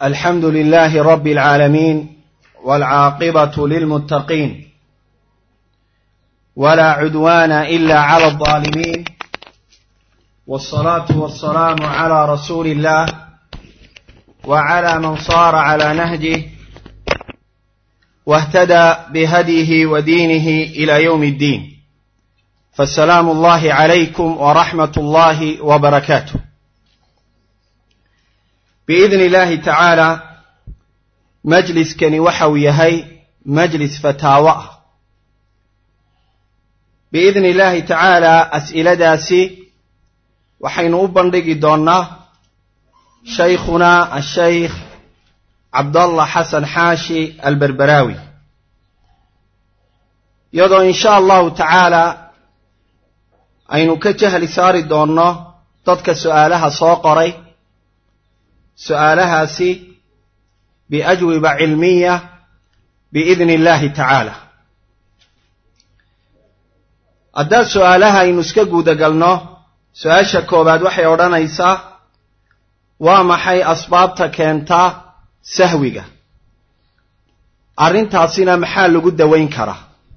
الحمد لله رب العالمين والعاقبة للمتقين ولا عدوان إلا على الظالمين والصلاة والسلام على رسول الله وعلى من صار على نهجه واهتدى بهديه ودينه إلى يوم الدين فالسلام الله عليكم ورحمة الله وبركاته بإذن الله تعالى majliskani waxau yahay majlis fataawo ah biidni illaahi tacaala as'iladaasi waxaynu u bandhigi doonnaa shaykhunaa ashaykh cabdallah xasan xaashi alberberaawi iyadoo in sha allahu tacaala aynu ka jahli saari doonno dadka su'aalaha soo qoray su'aalahaasi biajwiba cilmiya biidni illaahi tacaala haddaad su'aalaha aynu iska guudagalno su-aasha koowaad waxay odhanaysaa waa maxay asbaabta keentaa sahwiga arrintaasina maxaa lagu dawayn karaa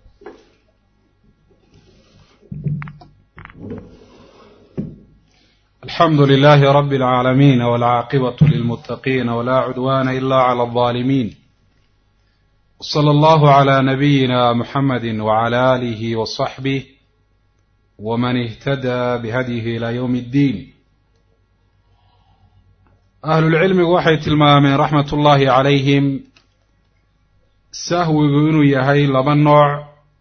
الحمد لله رب العالمين والعاقبة للمتقين ولا عدوان إلا على الظالمين صلى الله على نبينا محمد وعلى آله وصحبه ومن اهتدى بهديه إلى يوم الدين أهل العلم waxay tilmaameen رحمة الله عليهم sahwigu inuu yahay laba nooع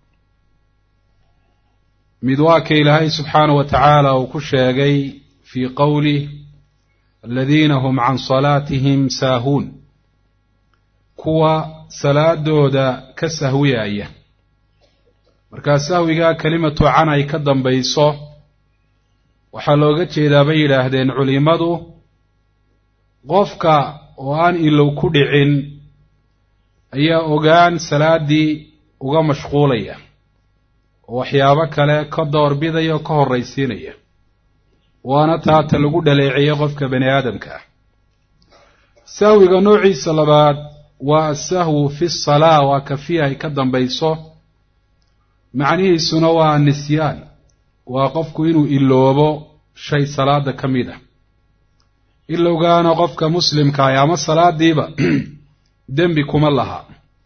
mid waa ka ilaahay subxaanaه wa tacaala uu ku sheegay في qowlih aladiina hum can salaatihim saahuun kuwa salaadooda ka sahwiyaya markaa sahwigaa kelimatu can ay ka dambayso waxaa looga jeedaa bay yidhaahdeen culimadu qofka oo aan ilow ku dhicin ayaa ogaan salaaddii uga mashquulaya oo waxyaabo kale ka doorbidaya oo ka horraysiinaya waana taata lagu dhaleeceeye qofka bani aadamka ah sahwiga noociisa labaad waa asahwu fi salaa waa kafiya ay ka dambayso macnihiisuna waa nisyaan waa qofku inuu iloobo shay salaada ka mid ah ilowgaana qofka muslimkaah ama salaadiiba dembi kuma laha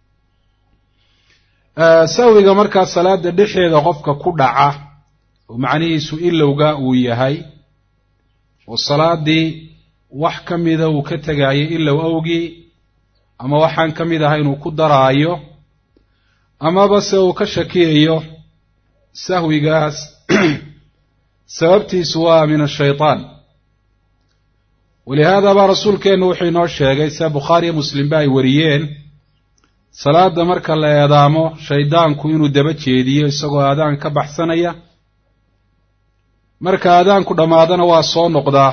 sahwiga markaa salaada dhexeeda qofka ku dhaca oo macnihiisu ilowga uu yahay oo salaadii wax ka mida uu ka tegaayo ilow awgii ama waxaan ka mid ahayn uu ku daraayo amaba se uu ka shakiyayo sahwigaas sababtiisu waa min ashaytaan walihaada baa rasuulkeennu wuxuu inoo sheegay sida bukhaariyo muslimba ay wariyeen salaada marka la eedaamo shaydaanku inuu daba jeediyo isagoo aadaan ka baxsanaya marka aadaanku dhammaadana waa soo noqdaa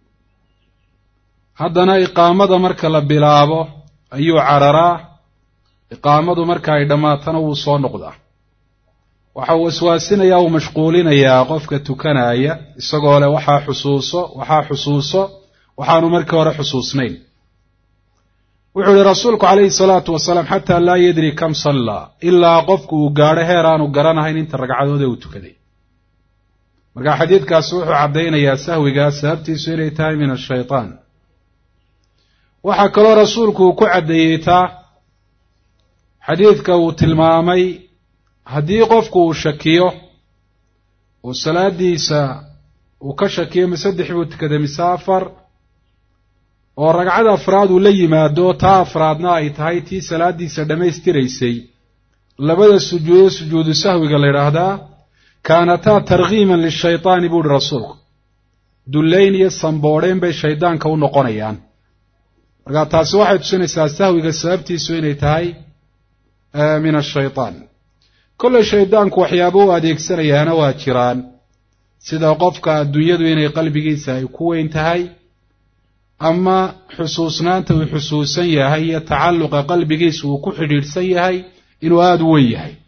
haddana iqaamada marka la bilaabo ayuu cararaa iqaamadu marka ay dhammaatana wuu soo noqdaa waxa uu waswaasinayaa uu mashquulinayaa qofka tukanaya isagoo leh waxaa xusuuso waxaa xusuuso waxaanu markii hore xusuusnayn wuxuu yihi rasuulku calayhi salaatu wasalaam xataa laa yadri kam sallaa ilaa qofku uu gaadho heer aanu garanahayn inta ragcadoode uu tukaday marka xadiidkaasi wuxuu caddaynayaa sahwigaa sababtiisu inay tahay min ashaytaan waxaa kaloo rasuulku uu ku caddeeyey taa xadiidka uu tilmaamay haddii qofku uu shakiyo oo salaadiisa uu ka shakiyo ma saddex buu tukaday mise afar oo ragcad afraad uu la yimaado taa afraadna ay tahay tii salaadiisa dhammaystiraysay labada sujuudo sujuudu sahwiga la yidhaahdaa kaanataa tarkiiman lishaytaani buu uhi rasuulku dullayn iyo samboodheen bay shaydaanka u noqonayaan marka taasi waxay tusinaysaa sahwiga sababtiisu inay tahay min ashaytaan kolley shaydaanku waxyaaba u adeegsanayaana waa jiraan sida qofka adduunyadu inay qalbigiisa ay ku weyn tahay ama xusuusnaanta uu xusuusan yahay iyo tacalluqa qalbigiisa uu ku xidhiidhsan yahay inuu aada u weyn yahay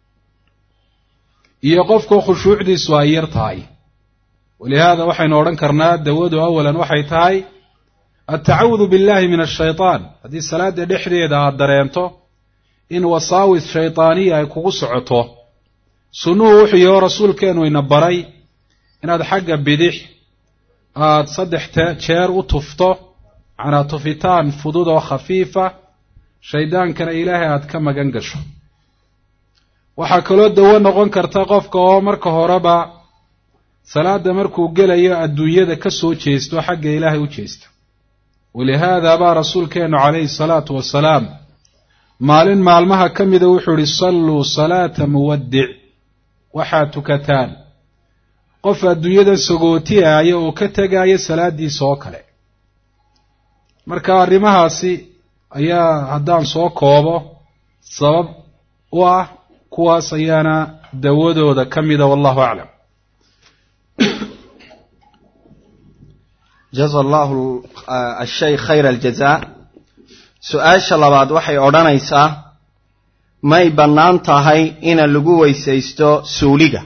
iyo qofka khushuucdiisu ay yar tahay walihaada waxaynu odhan karnaa dawadu awalan waxay tahay altacawudu billahi min ashaytaan haddii salaada dhexdeeda aada dareento in wasaawis shaydaaniya ay kugu socoto sunnuhu wuxuu yaho rasuulkeenu ina baray inaad xagga bidix aada saddex jeer u tufto macnaa tufitaan fudud oo khafiifa shaydaankana ilaahay aada ka magan gasho waxaa kaloo dawo noqon karta qofka oo marka horeba salaada markuu gelayo adduunyada ka soo jeesto xagga ilaahay u jeesta walihaada baa rasuulkeenu calayhi salaatu wasalaam maalin maalmaha ka mida wuxuu ihi salluu salaata muwaddic waxaad tukataan qof adduunyada sagootiaaya oo ka tegaya salaadiisa oo kale marka arrimahaasi ayaa haddaan soo koobo sabab u ah kuwaas ayaana dawadooda ka mida wallahu aclam jaza allahu ashay khayra aljaza su-aasha labaad waxay odhanaysaa may bannaan tahay ina lagu weysaysto suuliga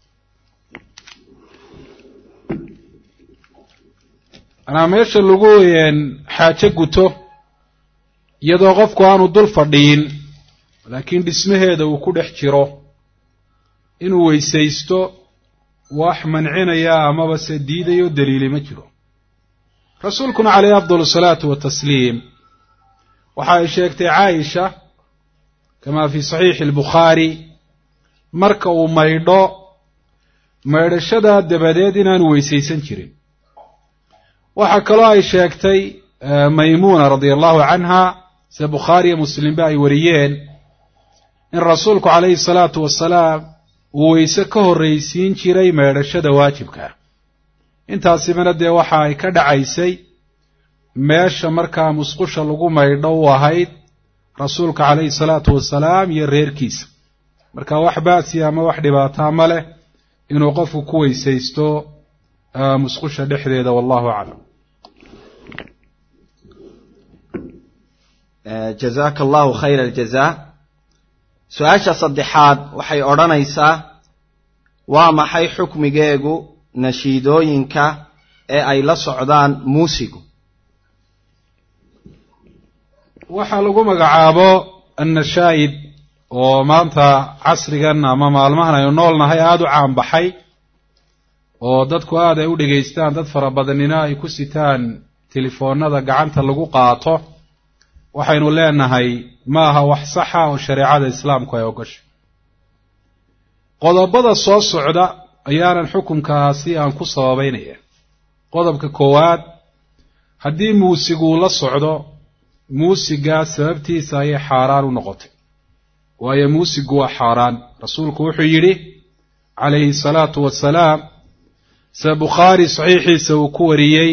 anaa meesha lagu xaajo guto iyadoo qofku aanu dul fadhiyin laakiin dhismaheeda uu ku dhex jiro inuu weysaysto wax mancinaya amaba se diidayo daliili ma jiro rasuulkuna caleyhi afdal salaatu watasliim waxa ay sheegtay caaisha kamaa fi saxiixi albukhaari marka uu maydho maydhashadaa dabadeed inaanu weysaysan jirin waxaa kaloo ay sheegtay maymuuna radia allahu canha sida bukhaariyo muslimba ay wariyeen in rasuulku calayhi salaatu wasalaam uu weyse ka horraysiin jiray meedhashada waajibka intaasibana dee waxa ay ka dhacaysay meesha markaa musqusha lagu maydho u ahayd rasuulka calayhi salaatu wasalaam iyo reerkiisa marka wax baasiya ama wax dhibaataa ma leh inuu qofku ku weysaysto musqusha dhexdeeda wallahu aclam jazaaka allahu khayra aljaza su-aasha saddexaad waxay odhanaysaa waa maxay xukmigeegu nashiidooyinka ee ay la socdaan muusigu waxaa lagu magacaabo annashaa'id oo maanta casrigan ama maalmahan aynu nool nahay aada u caanbaxay oo dadku aad ay u dhegaystaan dad fara badanina ay ku sitaan telefoonada gacanta lagu qaato waxaynu leenahay ma aha wax saxa oo shareecada islaamku ay ogashay qodobada soo socda ayaanan xukunkaasi aan ku sababeynaya qodobka koowaad haddii muusiguu la socdo muusigaa sababtiisa ayay xaaraan u noqotay waayo muusigu waa xaaraan rasuulku wuxuu yidhi calayhi salaatu wasalaam sida bukhaari saxiixiisa uu ku wariyey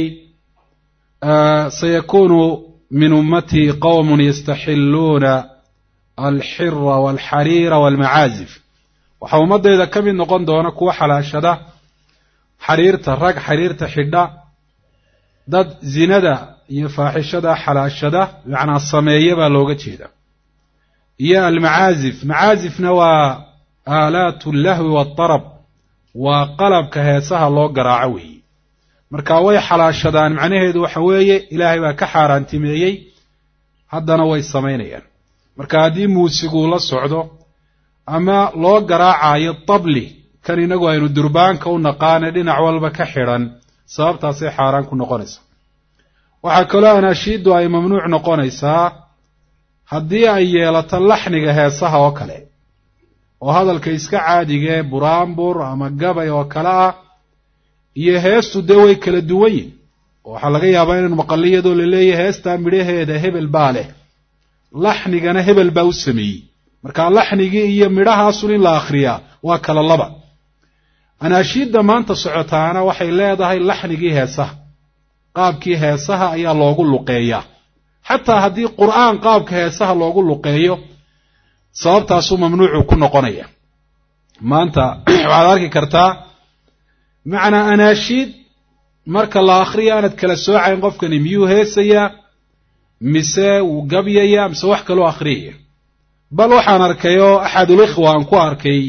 sayakuunu min ummatii qowmun yastaxilluuna alxira walxariira walmacaazif waxaa ummaddayda ka mid noqon doona kuwa xalaashada xariirta rag xariirta xidha dad zinada iyo faaxishada xalaashada bimacnaa sameeya baa looga jeeda iyo almacaazif macaazifna waa aalaatu lahwi waadarab waa qalabka heesaha loo garaaco weeye marka way xalaashadaan macnaheedu waxa weeye ilaahay baa ka xaaraantimeeyey haddana way samaynayaan marka haddii muusiguu la socdo ama loo garaacayo tabli kan inagu aynu durbaanka u naqaane dhinac walba ka xidhan sababtaasay xaaraan ku noqonaysaa waxaa kaloo anaashiiddu ay mamnuuc noqonaysaa haddii ay yeelato laxniga heesaha oo kale oo hadalka iska caadigee buraanbur ama gabay oo kale ah iyo heestu dee way kala duwan yihin oo waxaa laga yaabaa inaan maqallo iyadoo la leeyahay heestaa midhaheeda hebel baa leh laxnigana hebel baa u sameeyey marka laxnigii iyo midhahaasun in la akhriyaa waa kala laba anaashiidda maanta socotaana waxay leedahay laxnigii heesaha qaabkii heesaha ayaa loogu luqeeyaa xataa haddii qur'aan qaabka heesaha loogu luqeeyo sababtaasuu mamnuucu ku noqonaya maanta waxaad arki kartaa macnaa anaashiid marka la akhriya aanad kala soocayn qofkani miyuu heesayaa mise wuu gabyayaa mise wax kaloo akhriyaya bal waxaan arkay oo axadul ikhwa aan ku arkay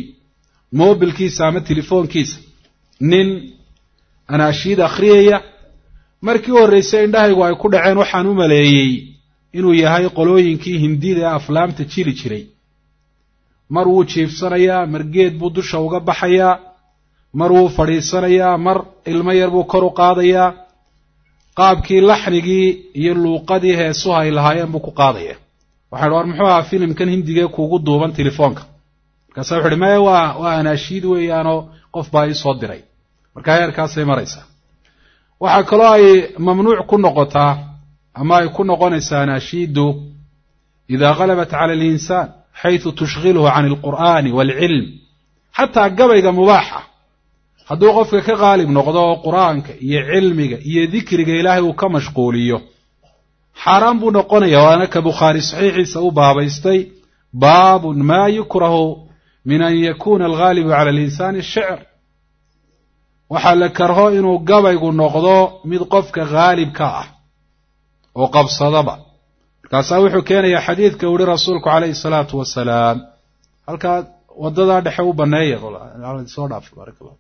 mobilkiisa ama telefoonkiisa nin anaashiid akhriyaya markii horreysay indhahaygu ay ku dhaceen waxaan u maleeyey inuu yahay qolooyinkii hindida ee aflaamta jiri jiray mar wuu jiifsanayaa mar geed buu dusha uga baxayaa mar wuu fadhiisanayaa mar ilmo yar buu kor u qaadayaa qaabkii laxnigii iyo luuqadii heesuha ay lahaayeen buu ku qaadaya waxaan war muxuu ahaa filimkan hindigee kuugu duuban telefoonka markaasa wuxu uhi maya waa waa anaashiid weeyaanoo qof baa ii soo diray marka heerkaasay maraysaa waxaa kaloo ay mamnuuc ku noqotaa ama ay ku noqonaysaa anaashiidu idaa galabat cala alinsaan xaytu tushghiluhu can alqur'aani waalcilm xataa gabayga mubaaxa hadduu qofka ka qaalib noqdo oo qur-aanka iyo cilmiga iyo dikriga ilaahay uu ka mashquuliyo xaaraan buu noqonaya waana ka bukhaari saxiixiisa u baabaystay baabun maa yukrahu min an yakuna alghaalibu cala alinsaani shicr waxaa la karho inuu gabaygu noqdo mid qofka haalibka ah oo qabsadaba markaasaa wuxuu keenayaa xadiidka uhi rasuulku calayhi salaatu wasalaam halkaa wadadaa dhexe u baneeya soo dhaaf barak allah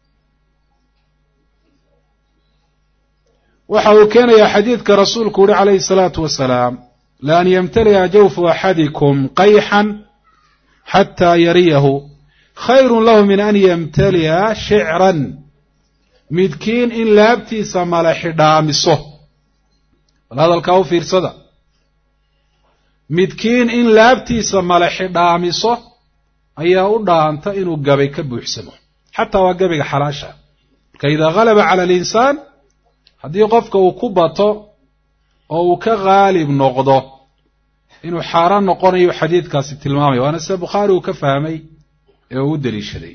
waxa uu keenayaa xadiidka rasuulku uhi calayhi salaatu wasalaam laan yamtali'a jawfu axadikum qayxan xataa yariyahu khayrun lahu min an yamtali'a shicran midkiin in laabtiisa mala xidhaamiso bal hadalkaa u fiirsada midkiin in laabtiisa mala xidhaamiso ayaa u dhaanta inuu gabay ka buuxsamo xataa waa gabayga xalaasha marka idaa galaba cala alinsaan haddii qofka uu ku bato oo uu ka haalib noqdo inuu xaaraan noqonayo xadiidkaasi tilmaamaya waana sida bukhaari uu ka fahmay ee uu u daliishaday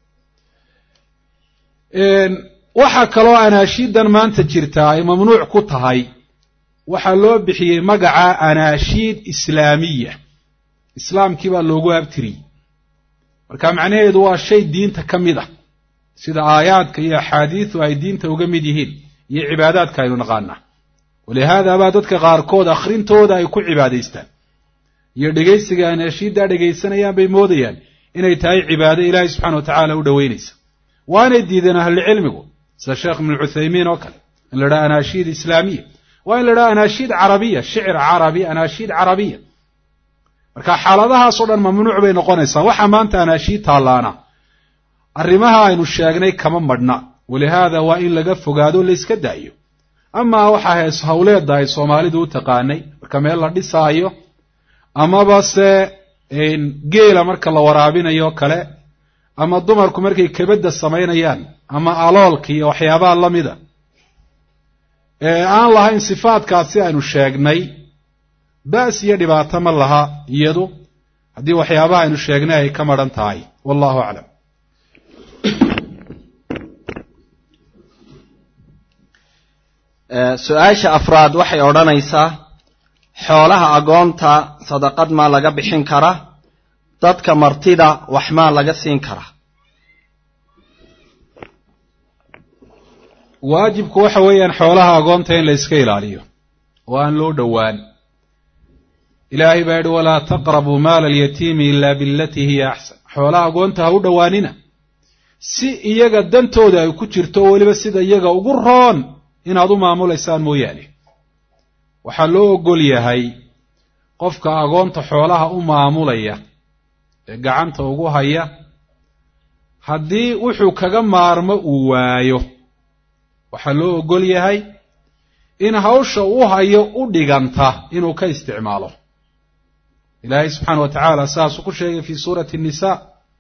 waxaa kaloo anaashiidan maanta jirtaa ay mamnuuc ku tahay waxaa loo bixiyey magaca anaashiid islaamiya islaamkii baa loogu abtiriyey marka macnaheedu waa shay diinta ka mid ah sida aayaadka iyo axaadiidu ay diinta uga mid yihiin iyo cibaadaadka aynu naqaanaa walihaada baa dadka qaarkood akhrintooda ay ku cibaadaystaan iyo dhegaysiga anaashiiddaa dhegaysanayaan bay moodayaan inay tahay cibaado ilaahay subxana wa tacaala u dhoweynaysa waanay diideen ahlucilmigu sida sheekh ibnu cuthaymiin oo kale in la dhaha anaashiid islaamiya waa in la dhaha anaashiid carabiya shicir carabi anaashiid carabiya marka xaaladahaasoo dhan mamnuuc bay noqonaysaa waxaa maanta anaashiid taallaana arrimaha aynu sheegnay kama madhna walihaada waa in laga fogaado layska daayo amaa waxaa hees hawleedda ay soomaalidu u taqaanay marka meel la dhisaayo amaba se geela marka la waraabinayo kale ama dumarku markay kebadda samaynayaan ama aloolka iyo waxyaabaha la mida ee aan lahayn sifaadkaasi aynu sheegnay ba's iyo dhibaato ma laha iyadu haddii waxyaabaha aynu sheegnay ay ka madhan tahay wallahu aclam su-aasha afraad waxay odhanaysaa xoolaha agoonta sadaqad maa laga bixin kara dadka martida wax maa laga siin kara waajibku waxa weeyaan xoolaha agoonta in la iska ilaaliyo oo aan loo dhowaan ilaahay baa yidhi walaa taqrabuu maala alyatiimi ilaa bilatii hiya axsan xoolaha agoonta ha u dhowaanina si iyaga dantooda ay ku jirto oo weliba sida iyaga ugu roon inaad u maamulaysaan mooyaane waxaa loo ogol yahay qofka agoonta xoolaha u maamulaya ee gacanta ugu haya haddii wuxuu kaga maarmo uu waayo waxaa loo ogol yahay in hawsha u hayo u dhiganta inuu ka isticmaalo ilaahay subxaana wa tacaala saasuu ku sheegay fii suurati nnisaa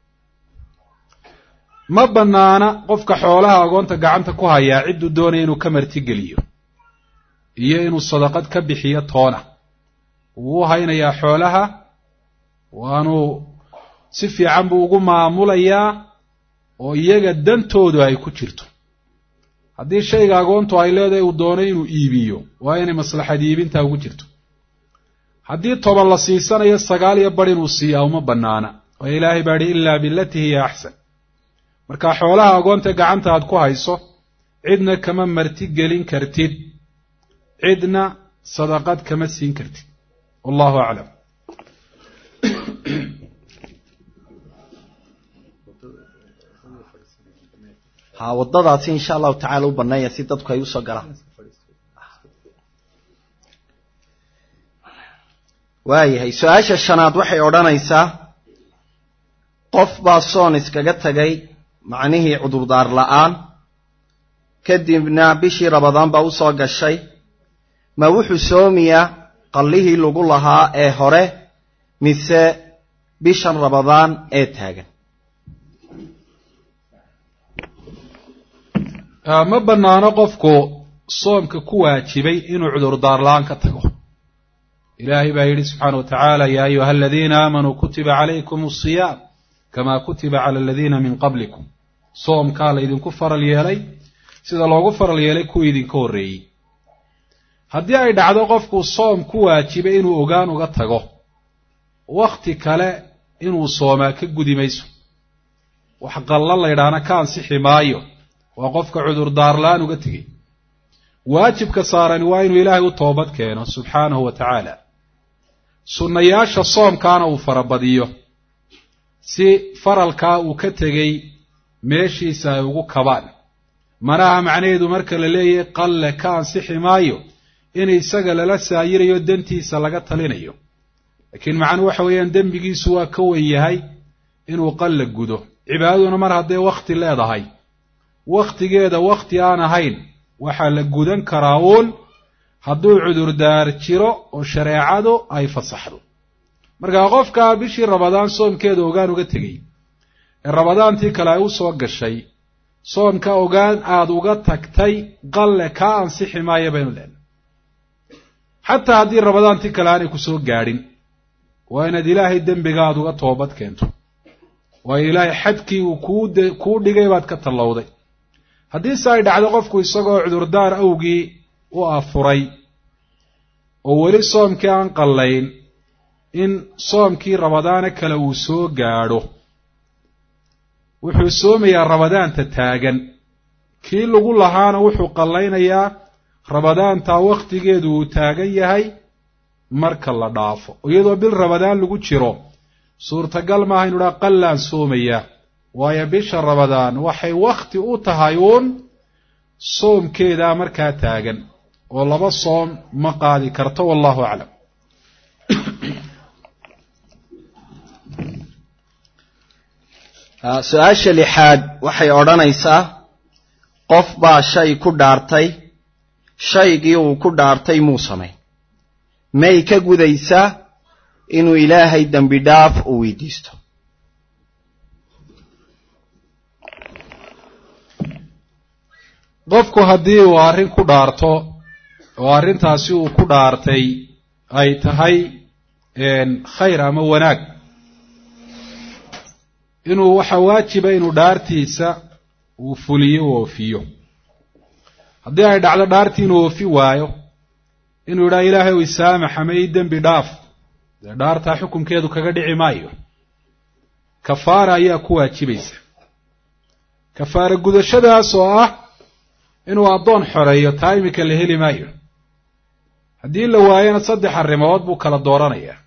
ma bannaana qofka xoolaha agoonta gacanta ku hayaa cidduu doonaya inuu ka martigeliyo iyo inuu sadaqad ka bixiyo toona wuu u haynayaa xoolaha waanuu si fiican buu ugu maamulayaa oo iyaga dantoodu ay ku jirto haddii shayga agoontu ay leedahay uu doonay inuu iibiyo waa inay maslaxad iibintaa ugu jirto haddii toban la siisanayo sagaal iyo bar inuu siiyaa uma bannaana oo ilaahay baa idhi ilaa bilatii hiya axsan marka xoolaha agoonta gacanta aad ku hayso cidna kama marti gelin kartid cidna sadaqad kama siin kartid wallahu aclam ha waddadaasi insha allahu tacala u banneeya si dadku ay usoo galaan waayahay su-aasha shanaad waxay odhanaysaa qof baa soon iskaga tegay macnihii cudurdaar la'aan kadibna bishii rabadaan baa u soo gashay ma wuxuu soomiyaa qallihii lagu lahaa ee hore mise bishan rabadaan ee taagan ma bannaano qofku soomka ku waajibay inuu cudurdaar la-aan ka tago ilaahay baa yidhi subxaana wa tacaala yaa ayuha aladiina aamanuu kutiba calaykum asiyaam kamaa kutiba cala aladiina min qablikum soomkaa laydinku faral yeelay sida loogu faral yeelay kuwii idinka horreeyey haddii ay dhacdo qofku soom ku waajibay inuu ogaan uga tago wakhti kale inuu soomaa ka gudi mayso wax qallo laydhaana ka ansixi maayo waa qofka cudurdaar la-aan uga tegey waajibka saarani waa inuu ilaahay u toobad keeno subxaanahu wa tacaala sunnayaasha soomkaana uu farabadiyo si faralkaa uu ka tegey meeshiisa ay ugu kabaan manaha macnaheedu marka la leeyahay qalle ka ansixi maayo in isaga lala saayirayo dantiisa laga talinayo laakiin macnuhu waxa weeyaan dembigiisu waa ka wen yahay inuu qalle gudo cibaadaduna mar hadday wakhti leedahay wakhtigeeda wakhti aan ahayn waxaa la gudan karaa uun hadduu cudurdaar jiro oo shareecadu ay fasaxdo markaa qofkaa bishii rabadaan soomkeeda ogaan uga tegey ee rabadaantii kale ay u soo gashay soomka ogaan aada uga tagtay qalle kaa ansixi maayo baynu leenahay xataa haddii rabadaantii kale aanay ku soo gaadhin waa inaad ilaahay dembiga aada uga toobad keento waayo ilaahay xadkii uu kuu de kuu dhigay baad ka tallowday haddiise ay dhacdo qofku isagoo cudurdaar awgii u afuray oo weli soomkii aan qallayn in soomkii rabadaana kale uu soo gaadho wuxuu soomayaa rabadaanta taagan kii lagu lahaana wuxuu qallaynayaa rabadaantaa wakhtigeedu uu taagan yahay marka la dhaafo iyadoo bil rabadaan lagu jiro suurtagal maaha inu dhaa qallaan soomayaa waayo bisha rabadaan waxay wakhti u tahay uun soomkeedaa markaa taagan oo laba soom ma qaadi karto wallahu aclam su-aasha lixaad waxay odhanaysaa qof baa shay ku dhaartay shaygii uu ku dhaartay muu samay may ka gudaysaa inuu ilaahay dembi dhaaf u weydiisto qofku haddii uu arrin ku dhaarto oo arrintaasi uu ku dhaartay ay tahay khayr ama wanaag inuu waxaa waajiba inuu dhaartiisa uu fuliyo u oofiyo haddii ay dhacdo dhaartii inuu oofi waayo inuu yidhaha ilaahay u isaamax ama ii dembi dhaaf dee dhaartaa xukunkeedu kaga dhici maayo kafaara ayaa ku waajibaysa kafaara gudashadaas oo ah inuu addoon xoreeyo taa iminka la heli maayo haddii la waayana saddex arrimood buu kala dooranayaa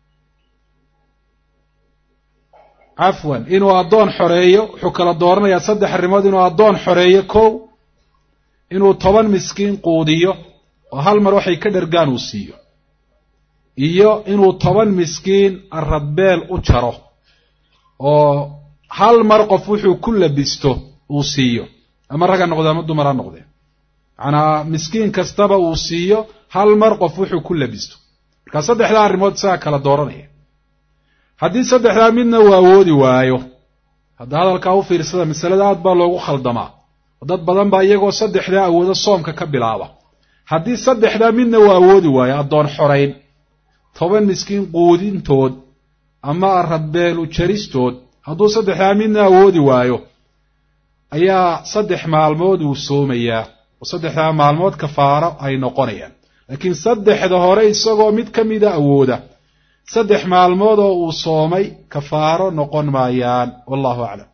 cafwan inuu addoon xoreeyo wuxuu kala dooranayaa saddex arrimood inuu addoon xoreeyo kow inuu toban miskiin quudiyo oo hal mar waxay ka dhergaan uu siiyo iyo inuu toban miskiin aradbeel u jaro oo hal mar qof wuxuu ku labisto uu siiyo ama rag ha noqde ama dumar ha noqdee macnaa miskiin kastaba uu siiyo hal mar qof wuxuu ku labisto markaa saddexdaa arrimood isagaa kala dooranaya haddii saddexdaa midna uu awoodi waayo hadda hadalkaa u fiirsada masalada aad baa loogu khaldamaa oo dad badan baa iyagoo saddexdaa awoodo soomka ka bilaaba haddii saddexdaa midna uu awoodi waayo addoon xorayn toban miskiin quudintood ama aradbeel u jaristood hadduu saddexdaa midna awoodi waayo ayaa saddex maalmood uu soomayaa oo saddexdaa maalmood kafaaro ay noqonayaan laakiin saddexda hore isagoo mid ka mida awooda saddex maalmood oo uu soomay kafaaro noqon maayaan wallahu aclam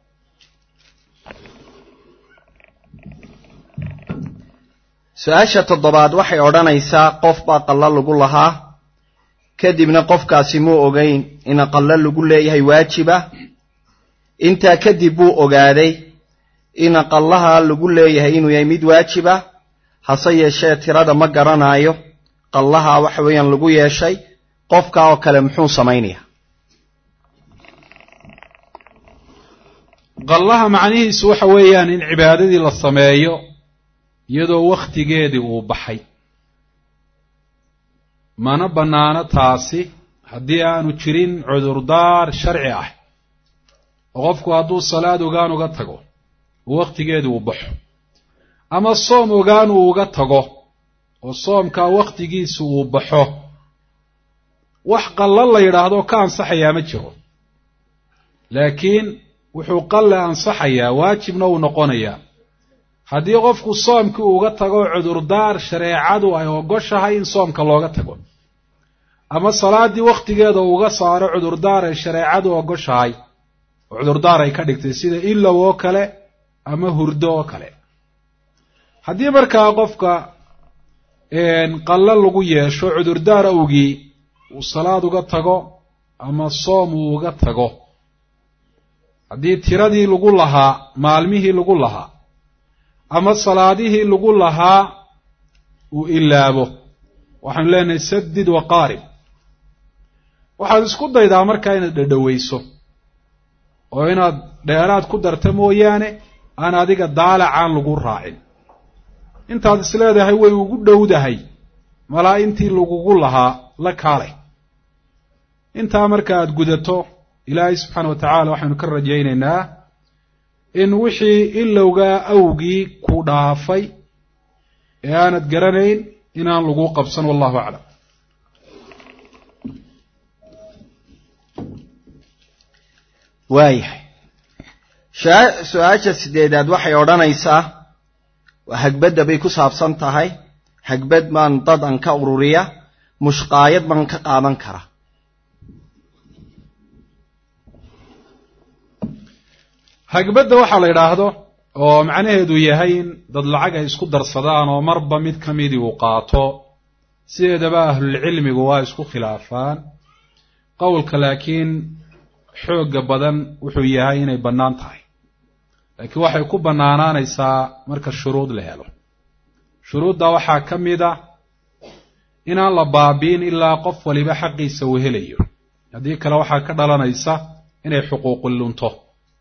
su-aasha toddobaad waxay odhanaysaa qof baa qallo lagu lahaa kadibna qofkaasi muu ogeyn in qallo lagu leeyahay waajiba intaa kadib buu ogaaday in qallaha lagu leeyahay inuu yahay mid waajiba hase yeeshee tirada ma garanaayo qallaha waxa weeyaan lagu yeeshay qofka oo kale muxuu samaynayaa qallaha macnihiisu waxa weeyaan in cibaadadii la sameeyo iyadoo wakhtigeedii uu baxay mana bannaano taasi haddii aanu jirin cudurdaar sharci ah oo qofku hadduu salaad ogaan uga tago oo wakhtigeedii uu baxo ama soom ogaan uu uga tago oo soomkaa wakhtigiisu uu baxo wax qallo la yidhaahdo ka ansaxayaa ma jiro laakiin wuxuu qalle ansaxayaa waajibna uu noqonayaa haddii qofku soomkii uga tago cudurdaar shareecadu ay ogoshahay in soomka looga tago ama salaaddii wakhtigeeda uga saaro cudurdaar ay shareecadu ogoshahay oo cudurdaar ay ka dhigtay sida ilow oo kale ama hurdo oo kale haddii markaa qofka qallo lagu yeesho cudurdaar awgii uu salaad uga tago ama soom uu uga tago haddii tiradii lagu lahaa maalmihii lagu lahaa ama salaadihii lagu lahaa uu ilaabo waxaanu leenahay sadid wa qaarib waxaad isku daydaa markaa inaad dhadhoweyso oo inaad dheeraad ku darta mooyaane aan adiga daalacaan lagu raacin intaad isleedahay way ugu dhowdahay malaa intii lagugu lahaa la kaalay intaa marka aad gudato ilaahay subxaana wa tacaala waxaynu ka rajaynaynaa in wixii ilowgaa awgii ku dhaafay ee aanad garanayn inaan lagu qabsan wallahu aclam waayahay su-aasha sideedaad waxay odhanaysaa waa hagbadda bay ku saabsan tahay hagbad baan dad an ka ururiya mushqaayad baan ka qaadan kara hagbadda waxaa la yidhaahdo oo macnaheedu yahay in dad lacag ay isku darsadaan oo marba mid ka midii uu qaato sideedaba ahlulcilmigu waa isku khilaafaan qowlka laakiin xoogga badan wuxuu yahay inay bannaan tahay laakiin waxay ku bannaanaanaysaa marka shuruud la helo shuruudda waxaa ka mid a inaan la baabi'in ilaa qof waliba xaqiisa uu helayo haddii kale waxaa ka dhalanaysa inay xuquuqu lunto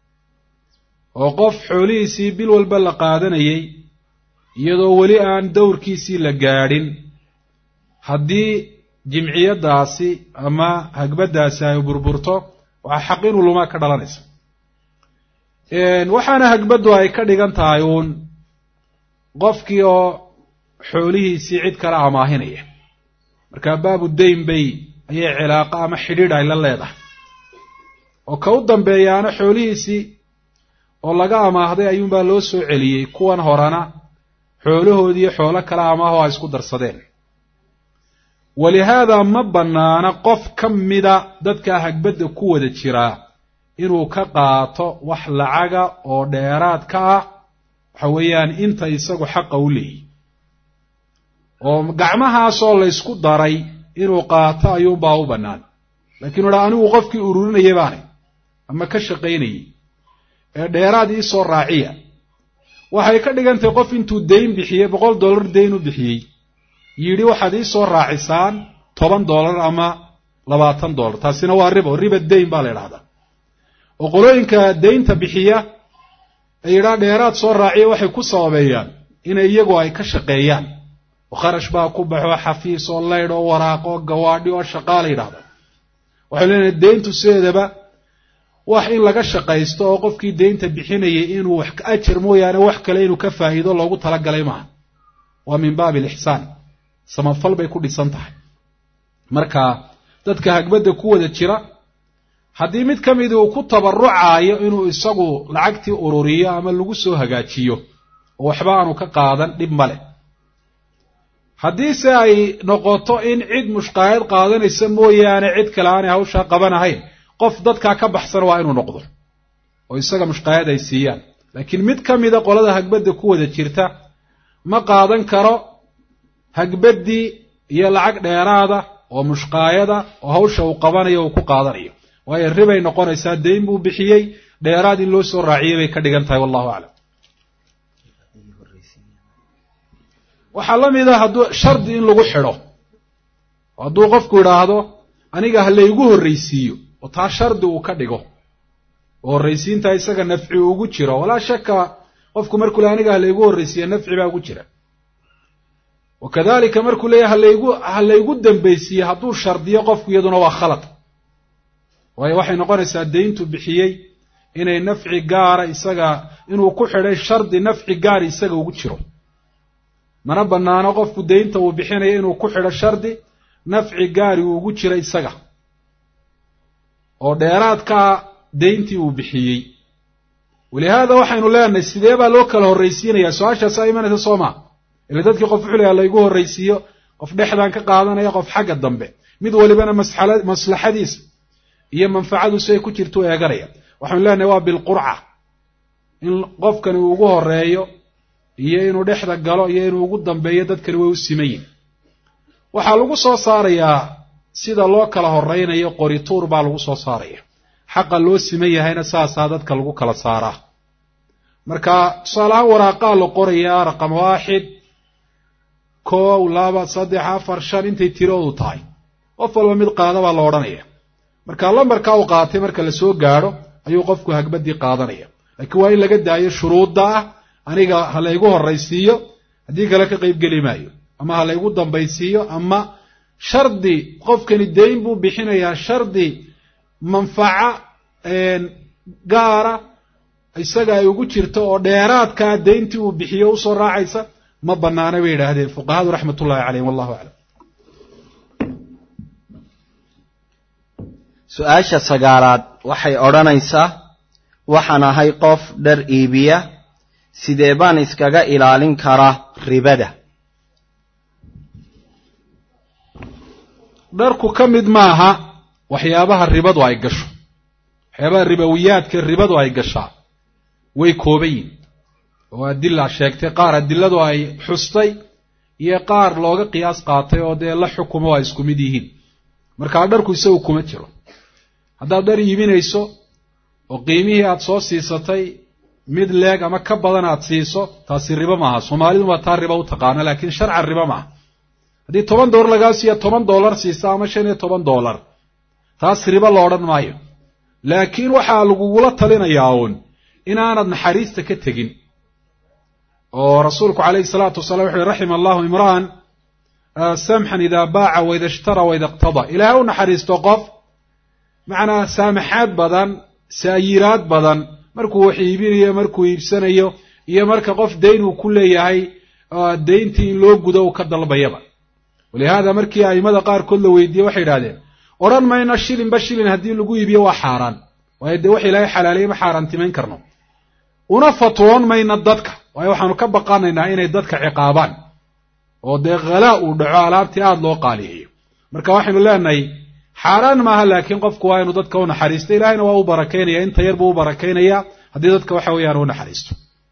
oo qof xoolihiisii bil walba la qaadanayay iyadoo weli aan dowrkiisii la gaadhin haddii jimciyaddaasi ama hagbaddaasi ay burburto waxaa xaq inuu lumaa ka dhalanaysa waxaana hagbaddu ay ka dhigan tahay uun qofkii oo xoolihiisii cid kale amaahinaya markaa baabu dayn bay ayay cilaaqo ama xidhiidh ay la leedahay oo ka u dambeeyaana xoolihiisii oo laga amaahday ayuunbaa loo soo celiyey kuwan horena xoolahoodiiyo xoolo kale amaaho ay isku darsadeen walihaada ma bannaana qof ka mida dadkaa hagbadda ku wada jiraa inuu ka qaato wax lacaga oo dheeraad ka ah waxa weeyaan inta isagu xaqa u leeyihi oo gacmahaasoo laysku daray inuu qaato ayuunbaa u bannaan laakiin u dhaa anigu qofkii ururinaya baanay ama ka shaqaynayay ee dheeraad iisoo raaciya waxay ka dhigantahay qof intuu dayn bixiyey boqol dollar dayn u bixiyey yidhi waxaad iisoo raacisaan toban dollar ama labaatan dollar taasina waa ribo riba dayn baa la idhahdaa oo qolooyinka daynta bixiya ee yidhaa dheeraad soo raaciya waxay ku sababeeyaan inay iyagu ay ka shaqeeyaan oo kharash baa ku baxo xafiis oo laydh oo waraaqo oo gawaadhi oo shaqaa la yidhahda waxay leenahay dayntu sideedaba wax in laga shaqaysto oo qofkii daynta bixinayay inuu wax ajar mooyaane wax kale inuu ka faa'iido loogu talagalay maaha waa min baabi alixsaan samafal bay ku dhisan tahay marka dadka hagbadda ku wada jira haddii mid ka midi uu ku tabarucaayo inuu isagu lacagtii ururiyo ama lagu soo hagaajiyo oo waxba aanu ka qaadan dhib male haddiise ay noqoto in cid mushqaayad qaadanaysa mooyaane cid kale aanay hawshaa qabanahayn qof dadkaa ka baxsan waa inuu noqdo oo isaga mushqaayad ay siiyaan laakiin mid ka mida qolada hagbadda ku wada jirta ma qaadan karo hagbaddii iyo lacag dheeraada oo mushqaayada oo hawsha uu qabanayo uu ku qaadanayo waayo ribay noqonaysaa dayn buu bixiyey dheeraad in loo soo raaciyey bay ka dhigan tahay wallahu aclam waxaa la mid a hadduu shardi in lagu xidho hadduu qofku idhaahdo aniga ha laygu horraysiiyo oo taa shardi uu ka dhigo oo horraysiinta isaga nafci ugu jiro walaa shaka qofku markuu le aniga ha laygu horraysiiya nafci baa ugu jira wa kadalika markuu leeyahy halaygu ha laygu dambaysiiye hadduu shardiyo qofku iyaduna waa khalad waayo waxay noqonaysaa dayntu bixiyey inay nafci gaara isaga inuu ku xidhay shardi nafci gaar isaga ugu jiro mana banaano qofku daynta uu bixinayo inuu ku xidho shardi nafci gaari uu ugu jiro isaga oo dheeraadkaa dayntii uu bixiyey walihaada waxaynu leenahay sidee baa loo kala horraysiinayaa su-aashaasaa imanaysa soo maa ila dadkii qof wuxuu leeyaha laygu horraysiiyo qof dhexdaan ka qaadanaya qof xagga dambe mid walibana masala maslaxadiisa iyo manfacadu si ay ku jirto u eeganaya waxaynu leenahay waa bilqurca in qofkani uu ugu horeeyo iyo inuu dhexda galo iyo inuu ugu dambeeyo dadkani way u simayin waxaa lagu soo saarayaa sida loo kala horeynayo qorituur baa lagu soo saaraya xaqa loo siman yahayna saasaa dadka lagu kala saaraa marka tusaaleahaan waraaqaa la qorayaa raqam waaxid kow laba saddex afar shan intay tiroodu tahay qof walba mid qaada baa la odhanaya marka lambarkaa uu qaatay marka lasoo gaadho ayuu qofku hagbadii qaadanaya laakiin waa in laga daayo shuruudda ah aniga ha laygu horraysiiyo haddii kale ka qeybgeli maayo ama ha laygu dambaysiiyo ama shardi qofkani dayn buu bixinayaa shardi manfaco gaara isaga ay ugu jirto oo dheeraadkaa dayntii uu bixiyo usoo raacaysa ma banaana bay yidhaahdeen fuqahadu raxmat ullahi caleyhim wallahu aclam su-aasha sagaalaad waxay odhanaysaa waxaan ahay qof dhar iibiya sidee baan iskaga ilaalin karaa ribada dharku ka mid maaha waxyaabaha ribadu ay gasho waxyaabaha ribowiyaadka ribadu ay gashaa way kooban yihin oo adila sheegtay qaar adiladu ay xustay iyo qaar looga qiyaas qaatay oo dee la xukumo ay isku mid yihiin markaa dharku isagu kuma jiro haddaad dhar iibinayso oo qiimihii aada soo siisatay mid leeg ama ka badan aada siiso taasi ribo maaha soomaalidu waa taa ribo u taqaana laakiin sharcan ribo maaha haddii toban dollar lagaa siiya toban dollar siisa ama shan iyo toban dollar taas ribo la odhan maayo laakiin waxaa lagugula talinayaa uun inaanad naxariista ka tegin oo rasuulku calayhi salaatu wasalaam wuxu uhi raxima allahu imra'an samxan idaa baaca waida ishtara waida iqtada ilaahay u naxariisto qof macnaa saamaxaad badan saayiraad badan markuu wax iibinayo markuu iibsanayo iyo marka qof dayn uu ku leeyahay dayntii in loo gudo uu ka dalbayaba walihaada markii aimada qaarkood la weydiiyey waxay idhahdeen odhan mayno shilinba shilin haddii lagu iibiyo waa xaaraan waayo dee wax ilaahay xalaaleeyey ma xaaraantimayn karno una fatwoon mayno dadka waayo waxaanu ka baqanaynaa inay dadka ciqaabaan oo dee khalaa uu dhaco alaabtii aada loo qaaliyeeyo marka waxaynu leenahay xaaraan maaha laakiin qofku waa inuu dadka u naxariisto ilaahayna waa u barakaynaya inta yar buu u barakaynayaa haddii dadka waxa weeyaan u naxariisto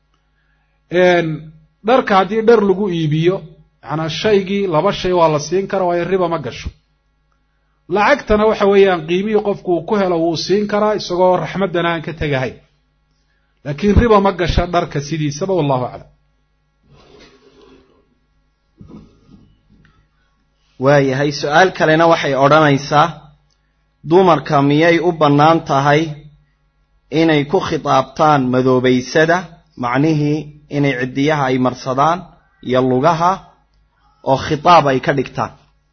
dharka haddii dhar lagu iibiyo macnaa shaygii laba shay waa la siin kara waayo riba ma gasho lacagtana waxa weeyaan qiimihii qofku uu ku helo wuu siin karaa isagoo raxmaddana aan ka tegahayn laakiin riba ma gasha dharka sidiisaba wallahu aclam waayahay su-aal kalena waxay odhanaysaa dumarka miyay u bannaan tahay inay ku khitaabtaan madoobaysada macnihii inay ciddiyaha ay marsadaan iyo lugaha oo khitaab ay ka dhigtaan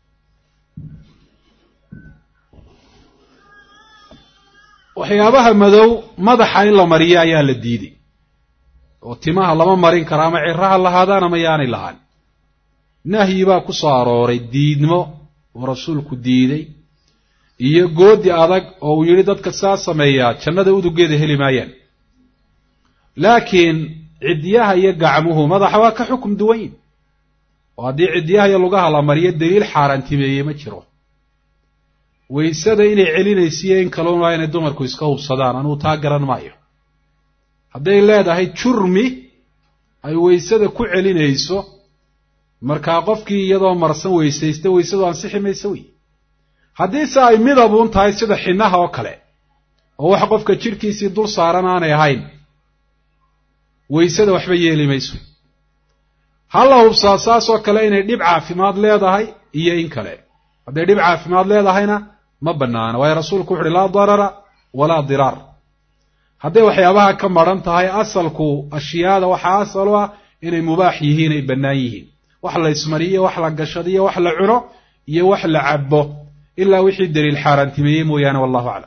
waxyaabaha madow madaxa in la mariyo ayaa la diiday oo timaha lama marin karo ama ciraha lahaadaan ama yaanay lahaan nahyi baa ku soo arooray diidmo oo rasuulku diiday iyo goodi adag oo uu yidhi dadka saa sameeyaa jannada udugeeda heli maayaan laakiin ciddiyaha iyo gacmuhu madaxa waa ka xukum duwan yihin oo haddii ciddiyaha iyo lugaha la mariyo daliil xaaraantimeeyey ma jiro waysada inay celinaysiiyo in kalun waa inay dumarku iska hubsadaan anugu taa garan maayo hadday leedahay jurmi ay waysada ku celinayso markaa qofkii iyadoo marsan weysaysta weysadu ansixi mayso wey haddiise ay midabuun tahay sida xinaha oo kale oo wax qofka jidhkiisii dul saaran aanay ahayn weysada waxba yeeli mayso ha la hubsaa saas oo kale inay dhib caafimaad leedahay iyo in kale hadday dhib caafimaad leedahayna ma banaana waayo rasuulku wuxu uhi laa darara walaa diraar hadday waxyaabaha ka maran tahay asalku ashyaada waxaa asal u ah inay mubaax yihiin ay bannaan yihiin wax la ismariyo wax la gashadiyo wax la cuno iyo wax la cabo ilaa wixii daliil xaaraantimeeyey mooyaane wallahu aclam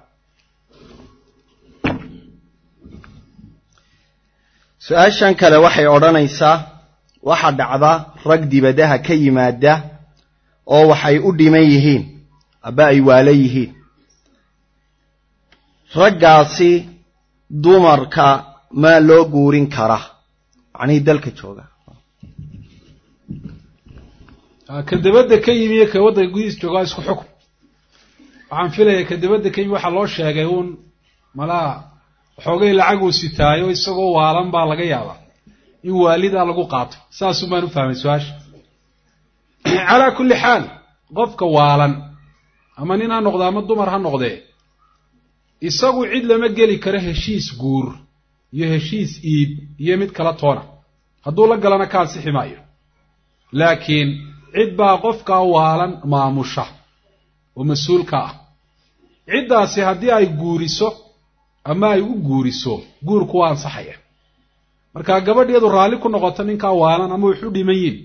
su-aashan kale waxay odhanaysaa waxa dhacda rag dibadaha ka yimaada oo waxay u dhiman yihiin aba ay waala yihiin raggaasi dumarka maa loo guurin kara macnihii dalka jooga ka dabadda ka yimi iyo ka waddanka gudihiis jooga isku xukm waxaan filaya ka dabadda ka yimi waxaa loo sheegay uun malaa waxoogay lacaguu sitaayo isagoo waalan baa laga yaabaa in waalidaa lagu qaato saasun baan u fahmay su-aasha calaa kulli xaal qofka waalan ama nin ha noqde ama dumar ha noqdee isagu cid lama geli karo heshiis guur iyo heshiis iib iyo mid kala toona hadduu la galana ka ansixi maayo laakiin cid baa qofkaa waalan maamusha oo mas-uulka ah ciddaasi haddii ay guuriso ama ay u guuriso guurku waa ansaxaya marka gabadh iyadu raalli ku noqoto ninkaa waalan ama wax u dhiman yihin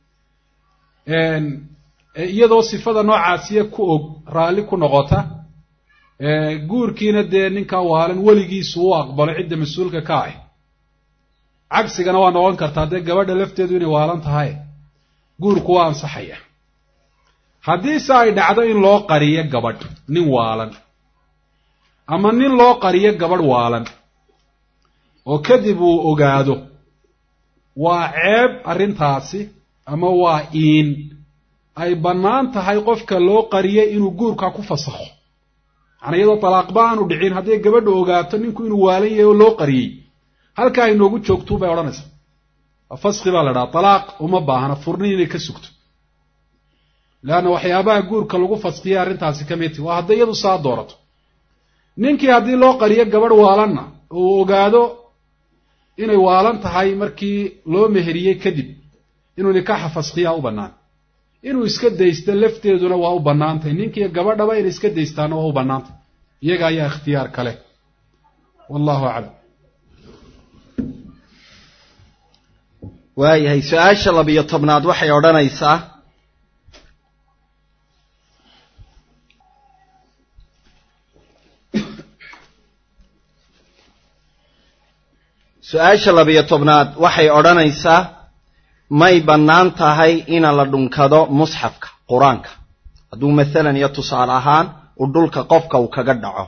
iyadoo sifada noocaasiya ku og raalli ku noqota guurkiina dee ninkaa waalan weligiisu u aqbalo cidda mas-uulka ka ah cagsigana waa noqon kartaa dee gabadha lafteedu inay waalan tahay guurku waa ansaxaya haddiise ay dhacdo in loo qariyo gabadh nin waalan ama nin loo qariyo gabadh waalan oo kadib uu ogaado waa ceeb arrintaasi ama waa iin ay bannaan tahay qofka loo qariyay inuu guurka ku fasakho macnaa iyadoo talaaqba aanu dhicin hadday gabadha ogaato ninku inuu waalan yahay oo loo qariyey halkaa inoogu joogtuu bay odhanaysaa faski baa la dhaha talaaq uma baahna furnin inay ka sugto leanna waxyaabaha guurka lagu faskiyay arrintaasi ka mid ti waa hadday iyadu saa doorato ninkii haddii loo qariyo gabadh waalanna uu ogaado inay waalan tahay markii loo meheriyey kadib inuu nikaaxa faskiyaa u bannaan inuu iska daysto lafteeduna waa u bannaantay ninkiiyo gabadhaba inay iska daystaana waa u bannaantay iyaga ayaa ikhtiyaar kale wallahu aclam waayahay su-aasha labiyo tobnaad waxay odhanaysaa su-aasha labiyo tobnaad waxay odhanaysaa may bannaan tahay ina la dhunkado musxafka qur-aanka hadduu masalan iyo tusaale ahaan uu dhulka qofka uu kaga dhaco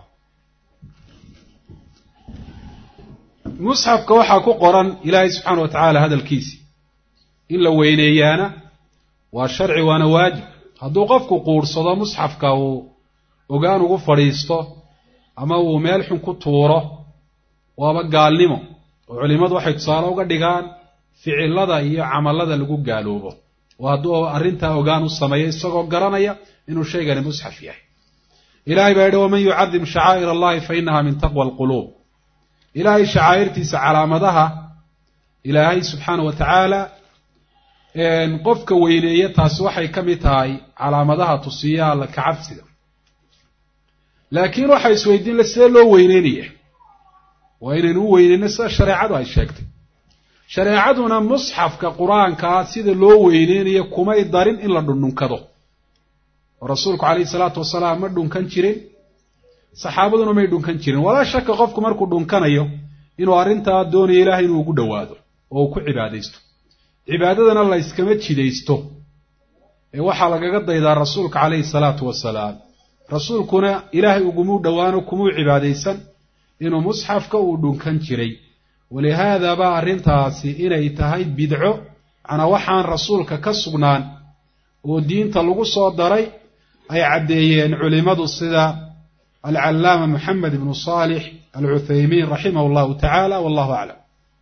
musxafka waxaa ku qoran ilaahay subxaana wa tacaala hadalkiisi in la weyneeyaana waa sharci waana waajib hadduu qofku quudhsado musxafka uu ogaan ugu fadhiisto ama uu meel xun ku tuuro waaba gaalnimo oo culimmadu waxay tusaale uga dhigaan ficilada iyo camallada lagu gaaloobo oo hadduu arrintaa ogaan u sameeyo isagoo garanaya inuu shaygani musxaf yahay ilahay baa yidhi waman yucadim shacaa'ir allahi fa inaha min taqwa alquluub ilaahay shacaa'irtiisa calaamadaha ilaahay subxaana wa tacaala qofka weyneeya taasi waxay ka mid tahay calaamadaha tusiya alla ka cabsiga laakiin waxaa isweydiin la sidee loo weyneynaya waa inaynu u weyneyno sida shareecadu ay sheegtay shareecaduna musxafka qur-aankaa sida loo weyneynayo kumay darin in la dhundhunkado oo rasuulku calayhi salaatu wasalaam ma dhunkan jirin saxaabaduna may dhunkan jirin walaa shaka qofku markuu dhunkanayo inuu arrintaa doonayo ilaahay inuu ugu dhowaado oo uu ku cibaadaysto cibaadadana la yskama jidaysto ee waxaa lagaga daydaa rasuulka calayhi salaatu wasalaam rasuulkuna ilaahay ugumuu dhowaano kumuu cibaadaysan inuu musxafka uu dhunkan jiray walihaada baa arrintaasi inay tahay bidco macnaa waxaan rasuulka ka sugnaan oo diinta lagu soo daray ay caddeeyeen culimmadu sida alcallaama moxamed ibnu saalix alcuthaymiin raximah allahu tacaala wallahu aclam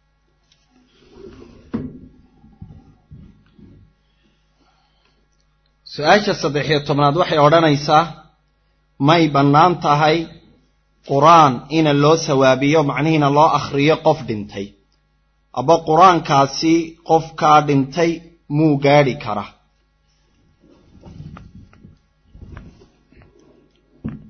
su-aasha saddex-iyo tobnaad waxay odhanaysaa may bannaan tahay qur-aan ina loo sawaabiyo macnihiina loo akhriyo qof dhintay aba qur-aankaasi qofkaa dhintay muu gaadhi kara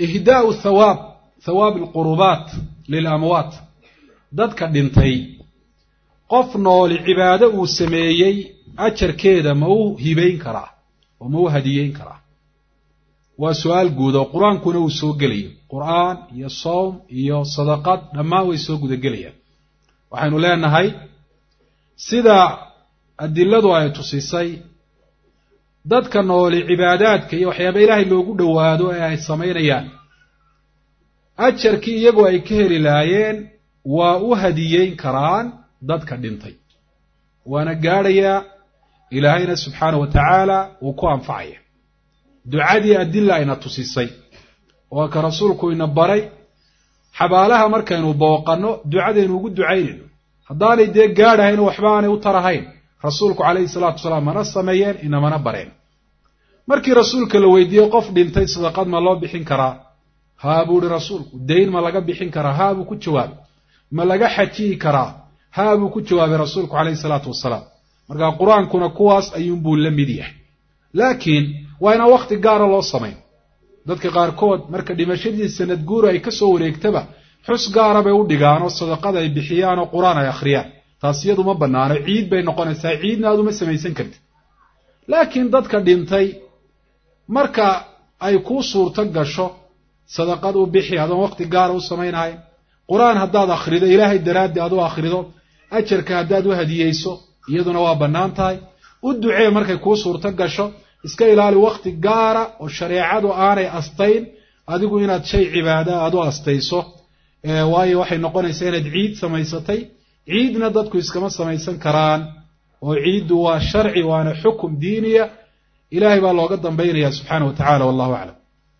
ihdaau thawaab thawaab alqurubaat lilamwaat dadka dhintay qof nooli cibaado uu sameeyey ajarkeeda ma u hibayn karaa oo ma u hadiyeyn karaa waa su-aal guud oo qur-aankuna uu soo gelayo qur-aan iyo sowm iyo sadaqad dhammaan way soo gudagelayaan waxaynu leenahay sida adiladu ay tusisay dadka nooli cibaadaadka iyo waxyaaba ilaahay loogu dhowaado ee ay samaynayaan ajarkii iyagoo ay ka heli laayeen waa u hadiyeyn karaan dadka dhintay waana gaadhayaa ilaahayna subxaana wa tacaala uu ku anfacaya ducadii adila ayna tusisay oo ka rasuulku ina baray xabaalaha markaynu booqanno ducadaynu ugu ducaynayno haddaanay dee gaadhahayn oo waxba aanay u tarahayn rasuulku calayhi salaatu wasalaam mana sameeyeen inamana bareen markii rasuulka la weydiiyey qof dhintay sadaqad ma loo bixin karaa haa buu ihi rasuulku dayn ma laga bixin karaa haa buu ku jawaabay ma laga xajiyi karaa haa buu ku jawaabay rasuulku calayhi salaatu wasalaam markaa qur-aankuna kuwaas ayuunbuu la mid yahay laakiin waa inaan wakhti gaara loo samayn dadka qaarkood marka dhimashadii sanad guura ay ka soo wareegtaba xus gaara bay u dhigaan oo sadaqada ay bixiyaan oo qur-aan ay akhriyaan taas iyadu ma bannaano ciid bay noqonaysaa ciidna aad uma samaysan kartid laakiin dadka dhintay marka ay kuu suurto gasho sadaqad u bixi adoon wakhti gaara u samaynahayn qur-aan haddaad akhrido ilaahay daraaddi aad u akhrido ajarka haddaad u hadiyeyso iyaduna waa bannaan tahay u ducee markay kuu suurto gasho iska ilaali wakhti gaara oo shareecadu aanay astayn adigu inaad shay cibaada aad u astayso waayo waxay noqonaysaa inaad ciid samaysatay ciidna dadku iskama samaysan karaan oo ciiddu waa sharci waana xukum diiniya ilahay baa looga dambaynaya subxaana wa tacala wallahu aclam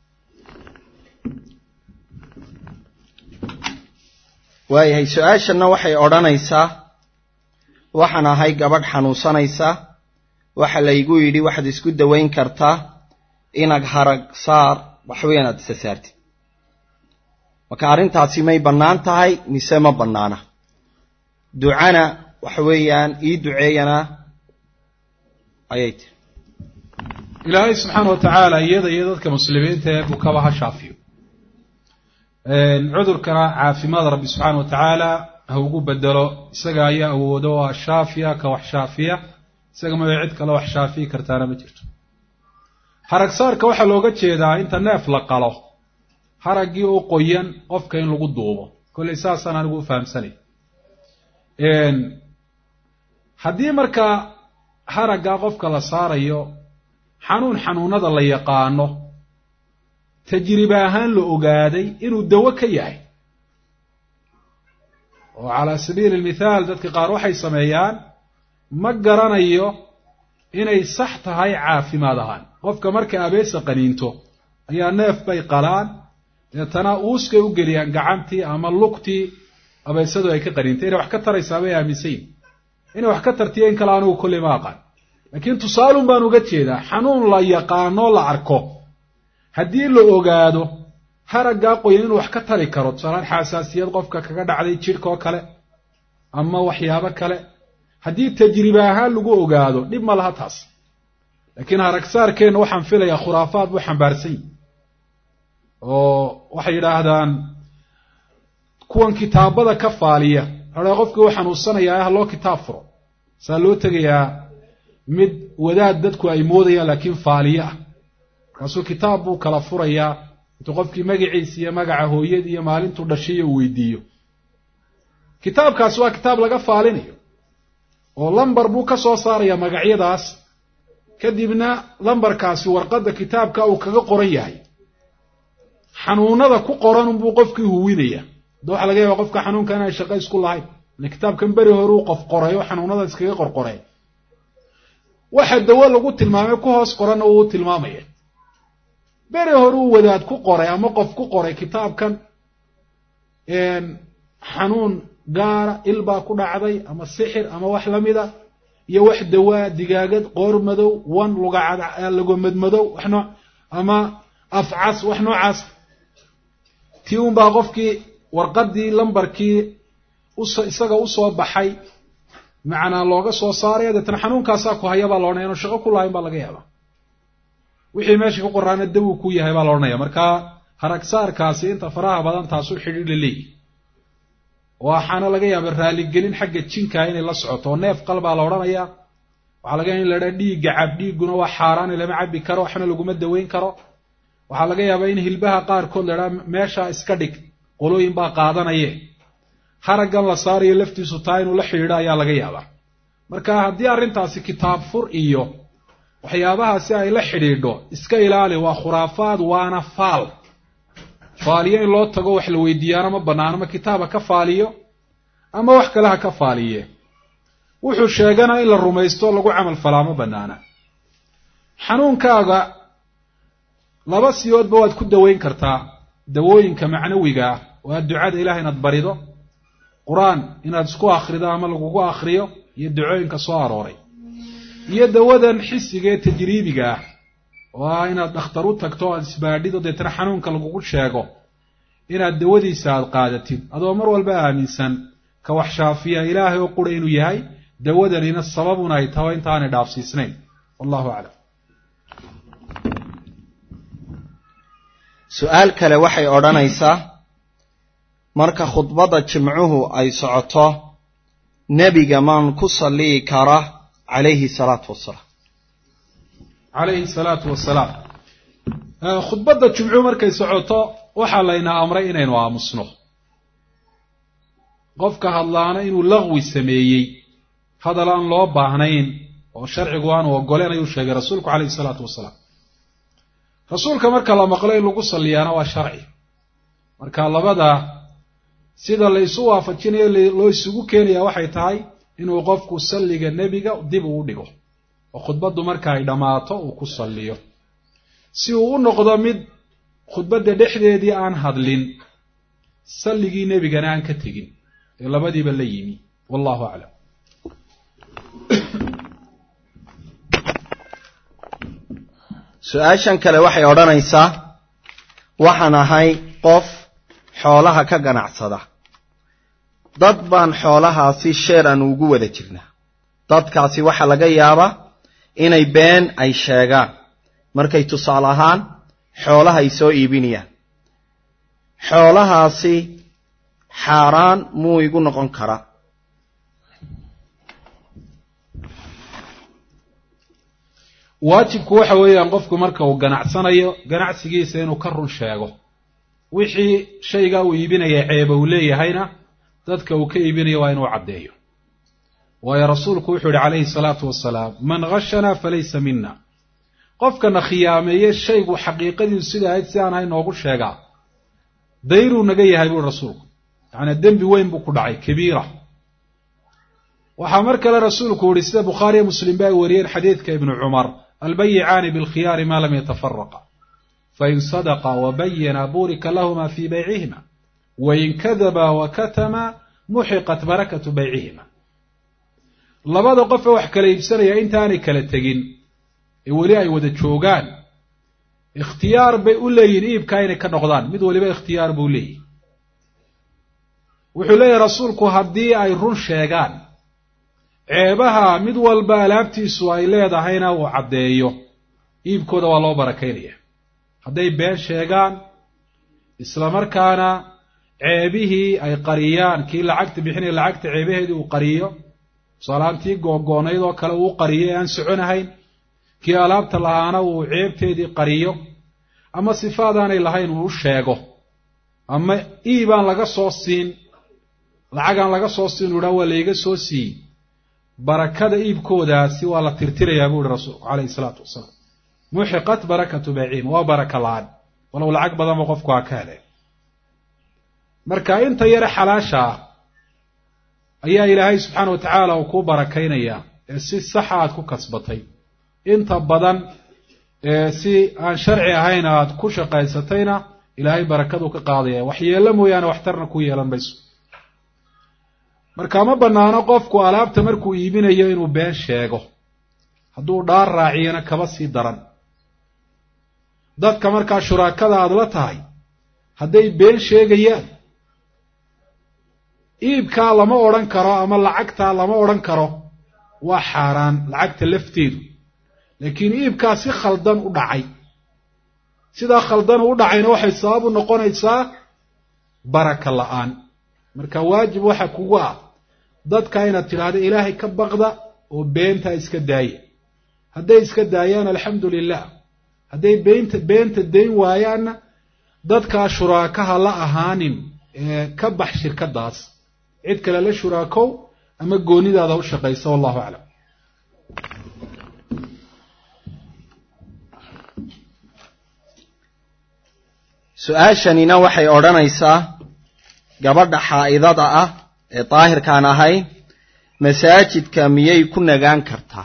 waayahay su-aashanna waxay odhanaysaa waxaan ahay gabadh xanuunsanaysa waxa laygu yidhi waxaad isku dawayn kartaa inag harag saar waxweyn inaad isa saartid marka arrintaasi may bannaan tahay mise ma bannaana ducana waxa weeyaan ii duceeyana ayay tiri ilaahay subxaana wa tacaala iyada iyo dadka muslimiinta ee bukaba ha shaafiyo cudurkana caafimaad rabbi subxaana wa tacaala ha ugu bedelo isaga ayaa awoodo oo a shaafiya ka wax shaafiya isaga maba cid kale wax shaafiyi kartaana ma jirto haragsaarka waxaa looga jeedaa inta neef la qalo haraggii u qoyan qofka in lagu duubo kollay saasaan anigu u fahamsanay haddii markaa haraggaa qofka la saarayo xanuun xanuunada la yaqaano tajribe ahaan la ogaaday inuu dawo ka yahay oo calaa sabiili almithaal dadka qaar waxay sameeyaan ma garanayo inay sax tahay caafimaad ahaan qofka markay abeesa qaniinto ayaa neef bay qalaan deetana uuskay u geliyaan gacantii ama lugtii abeysadu ay ka qaniintay inay wax ka taraysaa bay aaminsayin inay wax ka tartiyo in kale anigu kolley ma aqaan laakiin tusaalun baan uga jeedaa xanuun la yaqaano la arko haddii la ogaado haraggaa qoyan inuu wax ka tari karo tusaalaan xasaasiyad qofka kaga dhacday jidhka oo kale ama waxyaabo kale haddii tajribe ahaan lagu ogaado dhib ma laha taas laakiin haragsaarkeenna waxaan filayaa khuraafaad buu xambaarsan yihi oo waxay yidhaahdaan kuwan kitaabada ka faaliya waxaa qofkii u xanuunsanayaa ha loo kitaab furo saa loo tegayaa mid wadaad dadku ay moodayaan laakiin faaliye ah markaasuu kitaab buu kala furayaa intuu qofkii magaciisa iyo magaca hooyadii iyo maalintuu dhashayo uu weydiiyo kitaabkaasi waa kitaab laga faalinayo oo lambar buu ka soo saarayaa magacyadaas kadibna lambarkaasi warqadda kitaabka uu kaga qoran yahay xanuunada ku qoran unbuu qofkii huwinaya da waxa laga yaaba qofka xanuunka inaan shaqo isku lahayn ile kitaabkan beri hore uu qof qoray oo xanuunada iskaga qorqoray waxa dawo lagu tilmaamay ku hoos qoranna uu tilmaamaya beri hore uu wadaad ku qoray ama qof ku qoray kitaabkan xanuun gaara ilbaa ku dhacday ama sixir ama wax lamida iyo wax dawaa digaagad qoor madow wan lugamadmadow wax noo ama afcas wax noocaas tii unbaa qofkii warqadii lambarkii isaga usoo baxay macnaa looga soo saaraya deetana xanuunkaasaa ku haya baa la odhanaya inu shaqo ku lahayn baa laga yaabaa wixii meesha ku qoraana dawuu ku yahay baa la odhanaya marka haragsaarkaasi inta faraha badan taasu xidhiidha leey waxaana laga yaaba raaligelin xagga jinkaa inay la socoto oo neef qalbaa la odhanayaa waxaa laga yaaba in la dhaha dhiigga cab dhiigguna waa xaaraani lama cabi karo waxna laguma daweyn karo waxaa laga yaabaa in hilbaha qaarkood la dhaha meeshaa iska dhig qolooyin baa qaadanaye haraggan la saarayo laftiisu taa inuu la xidhiidho ayaa laga yaabaa marka haddii arrintaasi kitaab fur iyo waxyaabahaasi ay la xidhiidho iska ilaali waa khuraafaad waana faal faaliyo in loo tago wax la weydiiyaana ma banaano ma kitaaba ka faaliyo ama wax kale ha ka faaliye wuxuu sheegana in la rumaysto lagu camal falaa ma banaana xanuunkaaga laba siyoodba waad ku daweyn kartaa dawooyinka macnawiga ah waa ducada ilaah inaad barido qur-aan inaad isku akhrido ama lagugu akhriyo iyo dacooyinka soo arooray iyo dawadan xisiga ee tajriibiga ah oo ah inaad dhakhtar u tagto o aad isbaadhido deetana xanuunka lagugu sheego inaad dawadiisa aad qaadatid adoo mar walba aaminsan ka wax shaafiya ilaahay oo qura inuu yahay dawadanina sababuna ay taho intaanay dhaafsiisnayn wallahu aclam su-aal kale waxay odhanaysaa marka khudbadda jimcuhu ay socoto nebiga maan ku salliyi kara calayhi salaatu wasalaam calayhi salaatu wasalaam khudbadda jumcuhu markay socoto waxaa layna amray inaynu aamusno qofka hadlaana inuu laqwi sameeyey hadal aan loo baahnayn oo sharcigu aanu ogoleen ayuu sheegay rasuulku calayhi salaatu wasalaam rasuulka marka la maqlo in lagu salliyaana waa sharci marka labada sida la isu waafajinayo loo isugu keenaya waxay tahay inuu qofku salliga nebiga dib uu dhigo oo khudbaddu marka ay dhammaato uu ku salliyo si uu u noqdo mid khudbadda dhexdeedii aan hadlin salligii nebigana aan ka tegin ee labadiiba la yimi wallahu aclam su-aashan kale waxay odhanaysaa waxaan ahay qof xoolaha ka ganacsada dad baan xoolahaasi sheer aan ugu wada jirnaa dadkaasi waxaa laga yaabaa inay been ay sheegaan markay tusaale ahaan xoolaha ay soo iibinayaan xoolahaasi xaaraan muu igu noqon karaa waajibku waxa weeyaan qofku marka uu ganacsanayo ganacsigiisa inuu ka run sheego wixii shaygaa uu iibinaya ceeba uu leeyahayna dadka uu ka iibinayo waa inuu caddeeyo waayo rasuulku wuxuu yihi calayhi salaatu wasalaam man khashanaa falaysa mina qofkana khiyaameeye shaygu xaqiiqadiisu sida ahayd si aan ahay noogu sheegaa dayruu naga yahay buui rasuulku yacnii dembi weyn buu ku dhacay kabiira waxaa mar kale rasuulku yihi sida bukhaariyo muslim ba ay wariyeen xadiidka ibnu cumar albayicaani bilkhiyaari maa lam yatafaraqa fain sadaqa wabayana burika lahuma fii baycihima wain kadaba wakatama muxiqat barakatu baycihima labada qofe wax kala iibsanaya intaanay kala tegin ee weli ay wada joogaan ikhtiyaar bay u leeyihin iibkaa inay ka noqdaan mid waliba ikhtiyaar buu leeyihi wuxuu leeyahay rasuulku haddii ay run sheegaan ceebaha mid walba alaabtiisu ay leedahayna uu caddeeyo iibkooda waa loo barakaynaya hadday been sheegaan islamarkaana ceebihii ay qariyaan kii lacagta bixinaya lacagta ceebaheedii uu qariyo tusaalaantii googo'nayd oo kale uu qariyo ee aan soconahayn kii alaabta lahaana uu ceebteedii qariyo ama sifaadaanay lahayn uu u sheego ama iibaan laga soo siin lacagaan laga soo siin u idhaha waa layga soo siiyey barakada iibkoodaasi waa la tirtirayaa buu ihi rasuulku calayhi isalaatu wasalaam muxiqat barakatu bayciima waa baraka la-aan walow lacag badanba qofku ha ka heleen marka inta yare xalaasha ah ayaa ilaahay subxaana wa tacaala uu kuu barakaynayaa ee si saxa aad ku kasbatay inta badan ee si aan sharci ahayn aad ku shaqaysatayna ilaahay barakaduu ka qaadaya waxyeello mooyaane waxtarna ku yeelan mayso marka ma bannaano qofku alaabta markuu iibinayo inuu been sheego hadduu dhaar raaciyana kaba sii daran dadka markaa shuraakada aada la tahay hadday been sheegayaan iibkaa lama odhan karo ama lacagtaa lama odhan karo waa xaaraan lacagta lafteedu laakiin iibkaa si khaldan u dhacay sidaa khaldan u dhacayna waxay sabab u noqonaysaa baraka la-aan marka waajib waxa kugu ah dadka inaad tidhaahdo ilaahay ka baqda oo beentaa iska daaya hadday iska daayaan alxamdu lilah hadday beenta beenta dayn waayaanna dadkaa shuraakaha la ahaanin ee ka bax shirkadaas cid kale la shuraakow ama goonidaada u shaqaysa wallahu aclam su-aashanina waxay odhanaysaa gabadha xaa'idada ah ee daahirkaan ahayn masaajidka miyay ku nagaan kartaa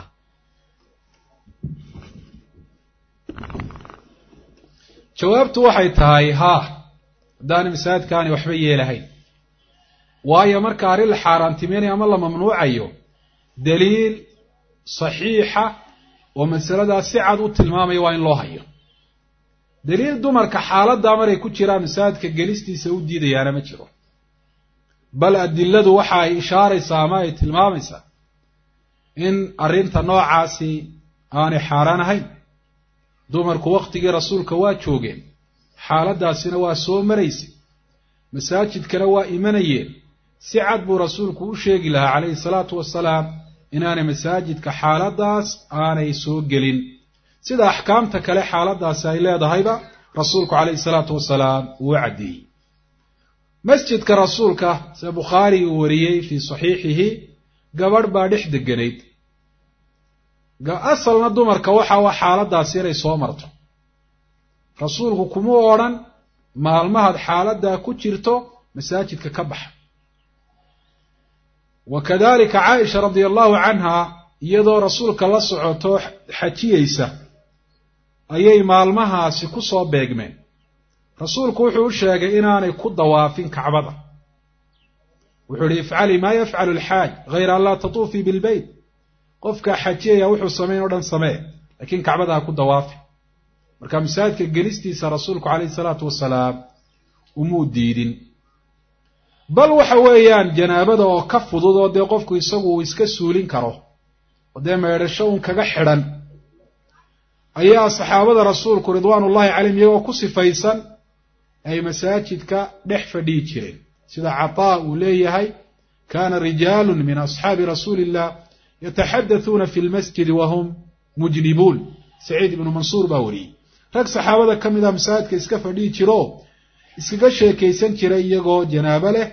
jawaabtu waxay tahay haa haddaana masaajidkaani waxba yeelahayn waayo marka arrin la xaaraantimaynayo ama la mamnuucayo daliil saxiixa oo masaladaas si cad u tilmaamaya waa in loo hayo daliil dumarka xaaladdaa maray ku jiraan masaajidka gelistiisa u diidayaana ma jiro bal adiladu waxa ay ishaaraysaa ama ay tilmaamaysaa in arrinta noocaasi aanay xaaraan ahayn dumarku wakhtigii rasuulka waa joogeen xaaladdaasina waa soo maraysay masaajidkana waa imanayeen si cad buu rasuulku u sheegi lahaa calayhi salaatu wasalaam inaanay masaajidka xaaladdaas aanay soo gelin sida axkaamta kale xaaladdaasi ay leedahayba rasuulku calayhi salaatu wasalaam uu caddeeyey masjidka rasuulka sida bukhaari uu wariyey fii saxiixihi gabadh baa dhex deganayd asalna dumarka waxa waa xaaladdaasi inay soo marto rasuulku kuma odhan maalmahaad xaaladdaa ku jirto masaajidka ka baxa wa kadalika caaisha radia allahu canha iyadoo rasuulka la socoto xajiyeysa ayay maalmahaasi ku soo beegmeen rasuulku wuxuu u sheegay inaanay ku dawaafin kacbada wuxuu ihi ifcali maa yafcalu alxaaj hayra an laa tatuufii bilbeyt qofkaa xajiyaya wuxuu samayn o dhan samee laakiin kacbada ha ku dawaafi marka masaajidka gelistiisa rasuulku calayhi salaatu wasalaam umuu diidin bal waxa weeyaan janaabada oo ka fudud oo dee qofku isagu uu iska suulin karo oo dee meedhasho un kaga xidhan ayaa saxaabada rasuulku ridwaanullahi calayhim iyagoo ku sifaysan ay masaajidka dhex fadhihi jireen sida cataa uu leeyahay kaana rijaalun min asxaabi rasuuli illah yataxaddathuuna fi lmasjidi wahum mujnibuun saciid ibnu mansuur baa wariyey rag saxaabada ka mid ah masaajidka iska fadhihi jiro iskaga sheekaysan jiray iyagoo janaabo leh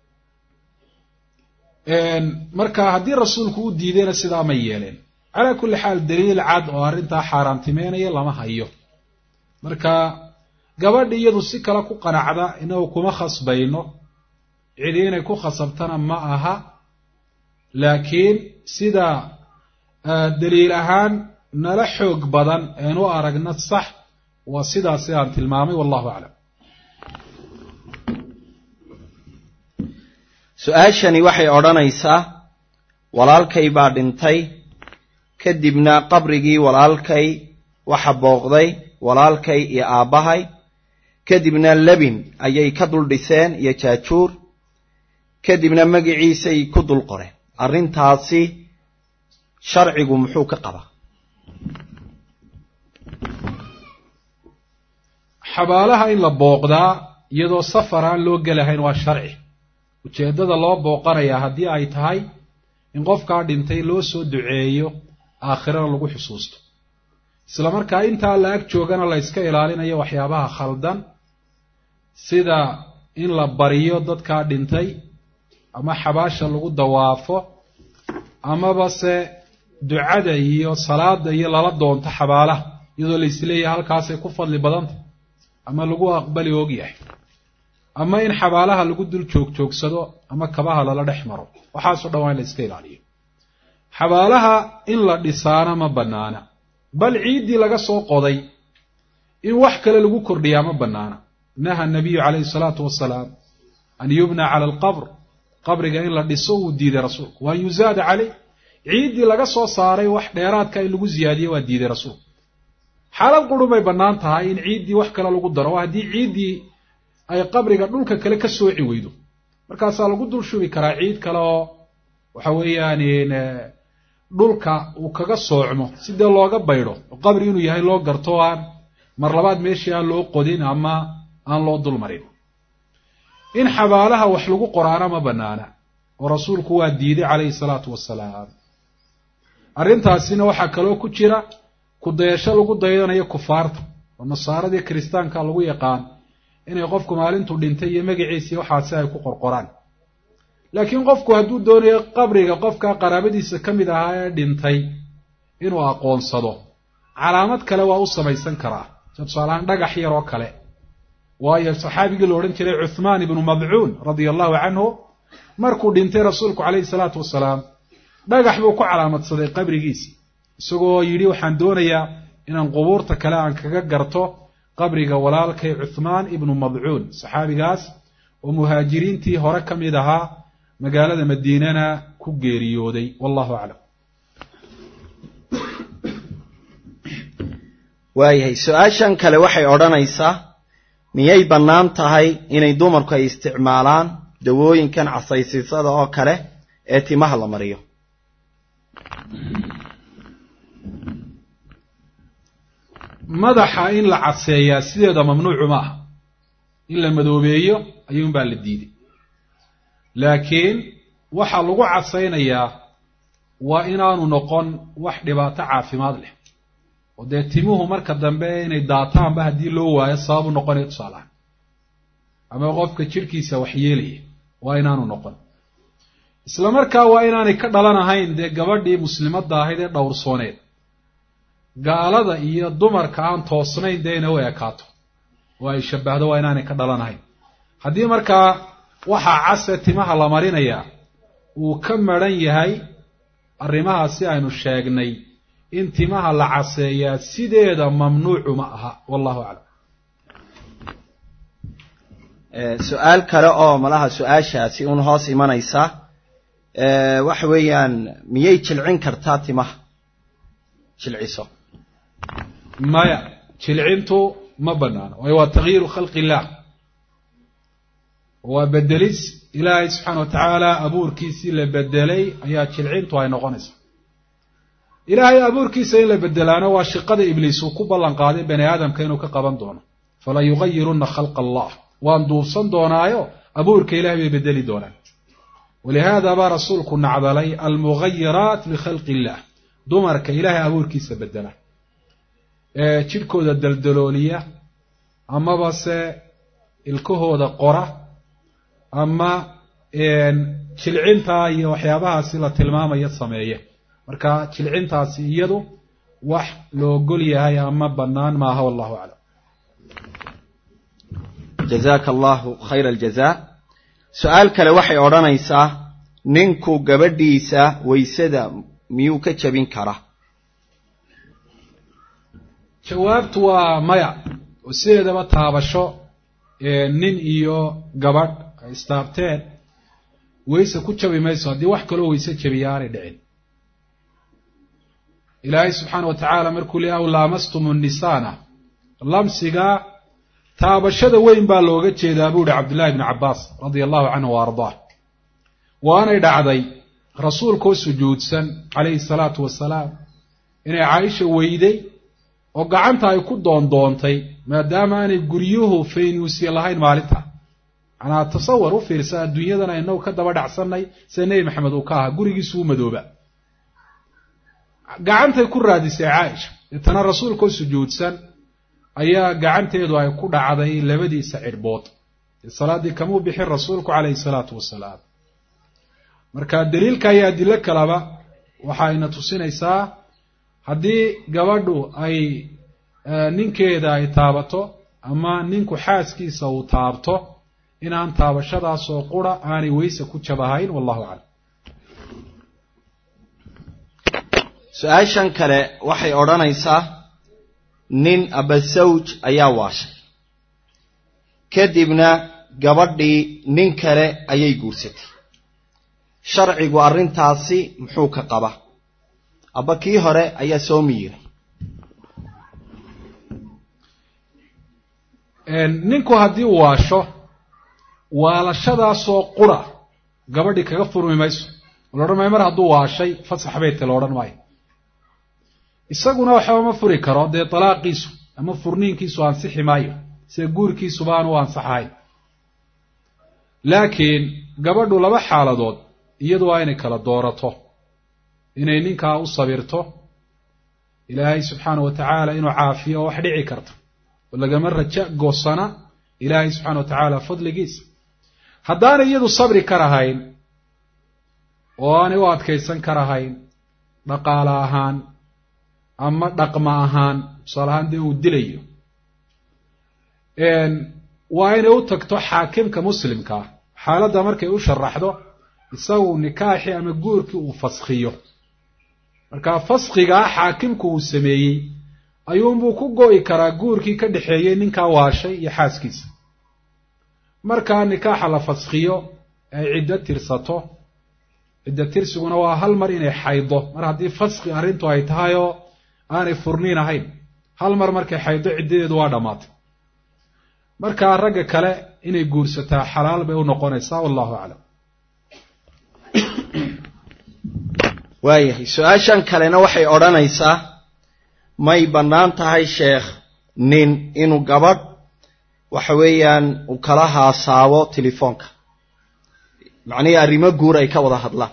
marka haddii rasuulku u diidayna sidaa ma yeeleen calaa kulli xaal daliil cad oo arrintaa xaaraantimeynaya lama hayo marka gabadhi iyadu si kale ku qanacda inagu kuma khasbayno cidi inay ku khasabtana ma aha laakiin sida daliil ahaan nala xoog badan een u aragna sax waa sidaas sidaan tilmaamay wallahu aclam su-aashani waxay odhanaysaa walaalkay baa dhintay kadibna qabrigii walaalkay waxa booqday walaalkay iyo aabbahay kadibna lebin ayay ka dul dhiseen iyo jaajuur kadibna magiciisay ku dul qoreen arrintaasi sharcigu muxuu ka qabaa xabaalaha in la booqdaa iyadoo safar aan loo gelahayn waa sharci ujeeddada loo booqanayaa haddii ay tahay in qofkaa dhintay loo soo duceeyo aakhirana lagu xusuusto isla markaa intaa la ag joogana la yska ilaalinayo waxyaabaha khaldan sida in la bariyo dadkaa dhintay ama xabaasha lagu dawaafo amaba se ducada iyo salaada iyo lala doonto xabaalaha iyadoo la isleeyahay halkaasay ku fadli badantah ama lagu aqbali ogyahay ama in xabaalaha lagu dul joogjoogsado ama kabaha lala dhex maro waxaasoo dhan waa in la iska ilaaliyo xabaalaha in la dhisaana ma bannaana bal ciiddii laga soo qoday in wax kale lagu kordhiyaa ma bannaana naha nabiyu calayhi salaatu wasalaam an yubna cala alqabr qabriga in la dhiso wuu diiday rasuulku waan yuzaada caleyh ciiddii laga soo saaray wax dheeraadka in lagu ziyaadiye waa diiday rasuulku xaalad qurun bay bannaan tahay in ciiddii wax kale lagu daro haddii ciiddii ay qabriga dhulka kale ka sooci weydo markaasaa lagu dul shubi karaa ciid kale oo waxa weeyaan dhulka uu kaga soocmo si dee looga baydho oo qabri inuu yahay loo garto aan mar labaad meeshii aan loo qodin ama aan loo dulmarin in xabaalaha wax lagu qoraana ma banaana oo rasuulku waa diiday calayhi salaatu wasalaam arrintaasina waxaa kaloo ku jira kudayasho lagu dayanayo kufaarta oo nasaaradii kiristaanka lagu yaqaan inay qofku maalintuu dhintay iyo magaciisii waxaasi ay ku qorqoraan laakiin qofku hadduu doonayo qabriga qofka qaraabadiisa ka mid ahaa ee dhintay inuu aqoonsado calaamad kale waa u samaysan karaa tusaalahaan dhagax yar oo kale waayo saxaabigii la odhan jiray cuthmaan ibnu madcuun radia allahu canhu markuu dhintay rasuulku calayhi salaatu wasalaam dhagax buu ku calaamadsaday qabrigiisa isagoo yidhi waxaan doonayaa inaan qubuurta kale aan kaga garto qabriga walaalkay cuthmaan ibnu madcuun saxaabigaas oo muhaajiriintii hore ka mid ahaa magaalada madiinana ku geeriyooday wallahu aclam waayahay su-aashan kale waxay odhanaysaa miyay bannaan tahay inay dumarku ay isticmaalaan dawooyinkan casaysiisada oo kale ee timaha la mariyo madaxa in la caseeyaa sideeda mamnuucu ma aha in la madoobeeyo ayuunbaa la diiday laakiin waxaa lagu casaynayaa waa inaanu noqon wax dhibaato caafimaad leh oo dee timuhu marka dambe inay daataanba haddii loo waayo sababu noqonaya tusaalahaan ama qofka jidhkiisa wax yeelaya waa inaanu noqon isla markaa waa inaanay ka dhalan ahayn dee gabadhii muslimadda ahayd ee dhowrsooneed gaalada iyo dumarka aan toosnayn dee inay u ekaato oo ay shabbahdo waa inaanay ka dhalan ahayn haddii markaa waxaa case timaha la marinayaa uu ka maran yahay arrimahaasi aynu sheegnay in timaha la caseeyaa sideeda mamnuucu ma aha wallahu aclam su-aal kale oo malaha su-aashaasi un hoos imanaysa waxa weeyaan miyay jilcin kartaa timaha jilciso maya jilcintu ma banaano waayo waa takyiiru khalqi illah waa bedelis ilaahay subxaana wa tacaala abuurkiisii la bedelay ayaa jilcintu ay noqonaysaa ilaahay abuurkiisa in la bedelaano waa shiqada ibliis uu ku ballan qaaday bani aadamka inuu ka qaban doono fala yugayirunna khalqa allah waan duubsan doonaayo abuurka ilahay bay bedeli doonaan walihaada baa rasuulku nacdalay almugayiraat likhalqi illah dumarka ilaahay abuurkiisa bedela ee jidhkooda daldalooliya amaba se ilkahooda qora ama jilcintaa iyo waxyaabahaasi la tilmaamaya sameeya marka jilcintaasi iyadu wax la ogol yahay ama bannaan maaha wallahu aclam jazaaka allahu khayra aljaza su-aal kale waxay odhanaysaa ninku gabadhiisa waysada miyuu ka jabin karaa jawaabtu waa maya oo sideedaba taabasho nin iyo gabadh ay istaabteen wayse ku jabi mayso haddii wax kaloo wayse jabiya aanay dhicin ilaahay subxaana wa tacaala markuu le aw laamastum nnisaana lamsiga taabashada weyn baa looga jeedaa buu ihi cabdullahi bni cabbaas radia allahu canhu wa ardaah waanay dhacday rasuulkoo sujuudsan calayhi salaatu wasalaam inay caaisha weyday oo gacanta ay ku doondoontay maadaama aanay guryuhu faynuusya lahayn maalinta manaa tasawar u fiirsa adduunyadan aynagu ka daba dhacsannay sida nebi maxamed uu ka ahaa gurigiisu u madooba gacantay ku raadisay caaisha deetana rasuulkoo sujuudsan ayaa gacanteedu ay ku dhacday labadiisa cidhbood salaaddii kamuu bixin rasuulku calayhi salaatu wasalaam marka daliilka iyo adilo kaleba waxayna tusinaysaa haddii gabadhu ay ninkeeda ay taabato ama ninku xaaskiisa uu taabto inaan taabashadaasoo qura aanay weyse ku jabahayn wallahu aclam su-aashan kale waxay odhanaysaa nin abasawj ayaa waashay kadibna gabadhii nin kale ayay guursatay sharcigu arrintaasi muxuu ka qaba abba kii hore ayaa soo miyiray ninku haddii uu waasho waalashadaasoo qura gabadhii kaga furmi mayso la odhan maayo mar hadduu waashay fasax bayte la odhan maayo isaguna waxba ma furi karo dee dalaaqiisu ama furniinkiisu ansixi maayo sida guurkiisuba aan u ansaxahayn laakiin gabadhu laba xaaladood iyadu waa inay kala doorato inay ninkaa u sabirto ilaahay subxaana wa tacaala inuu caafiyo oo wax dhici karta oo lagama raja goosana ilaahay subxana wa tacaala fadligiisa haddaanay iyadu sabri karahayn oo aanay u adkaysan karahayn dhaqaale ahaan ama dhaqma ahaan tusaale ahaan dee uu dilayo waa inay u tagto xaakimka muslimkaa xaaladda markay u sharaxdo isagu nikaaxii ama guurkii uu faskhiyo markaa faskhigaa xaakimku uu sameeyey ayuunbuu ku go'i karaa guurkii ka dhexeeyey ninkaa waashay iyo xaaskiisa markaa nikaaxa la faskhiyo ay ciddo tirsato ciddo tirsiguna waa hal mar inay xaydo mar haddii faskhi arrintu ay tahay oo aanay furniin ahayn hal mar markay xaydo ciddadeedu waa dhammaatay markaa ragga kale inay guursataa xalaal bay u noqonaysaa wallahu aclam waayahay su-aashan kalena waxay odhanaysaa may bannaan tahay sheekh nin inuu gabadh waxa weeyaan uu kala haasaabo telefoonka macnihii arrimo guur ay ka wada hadlaan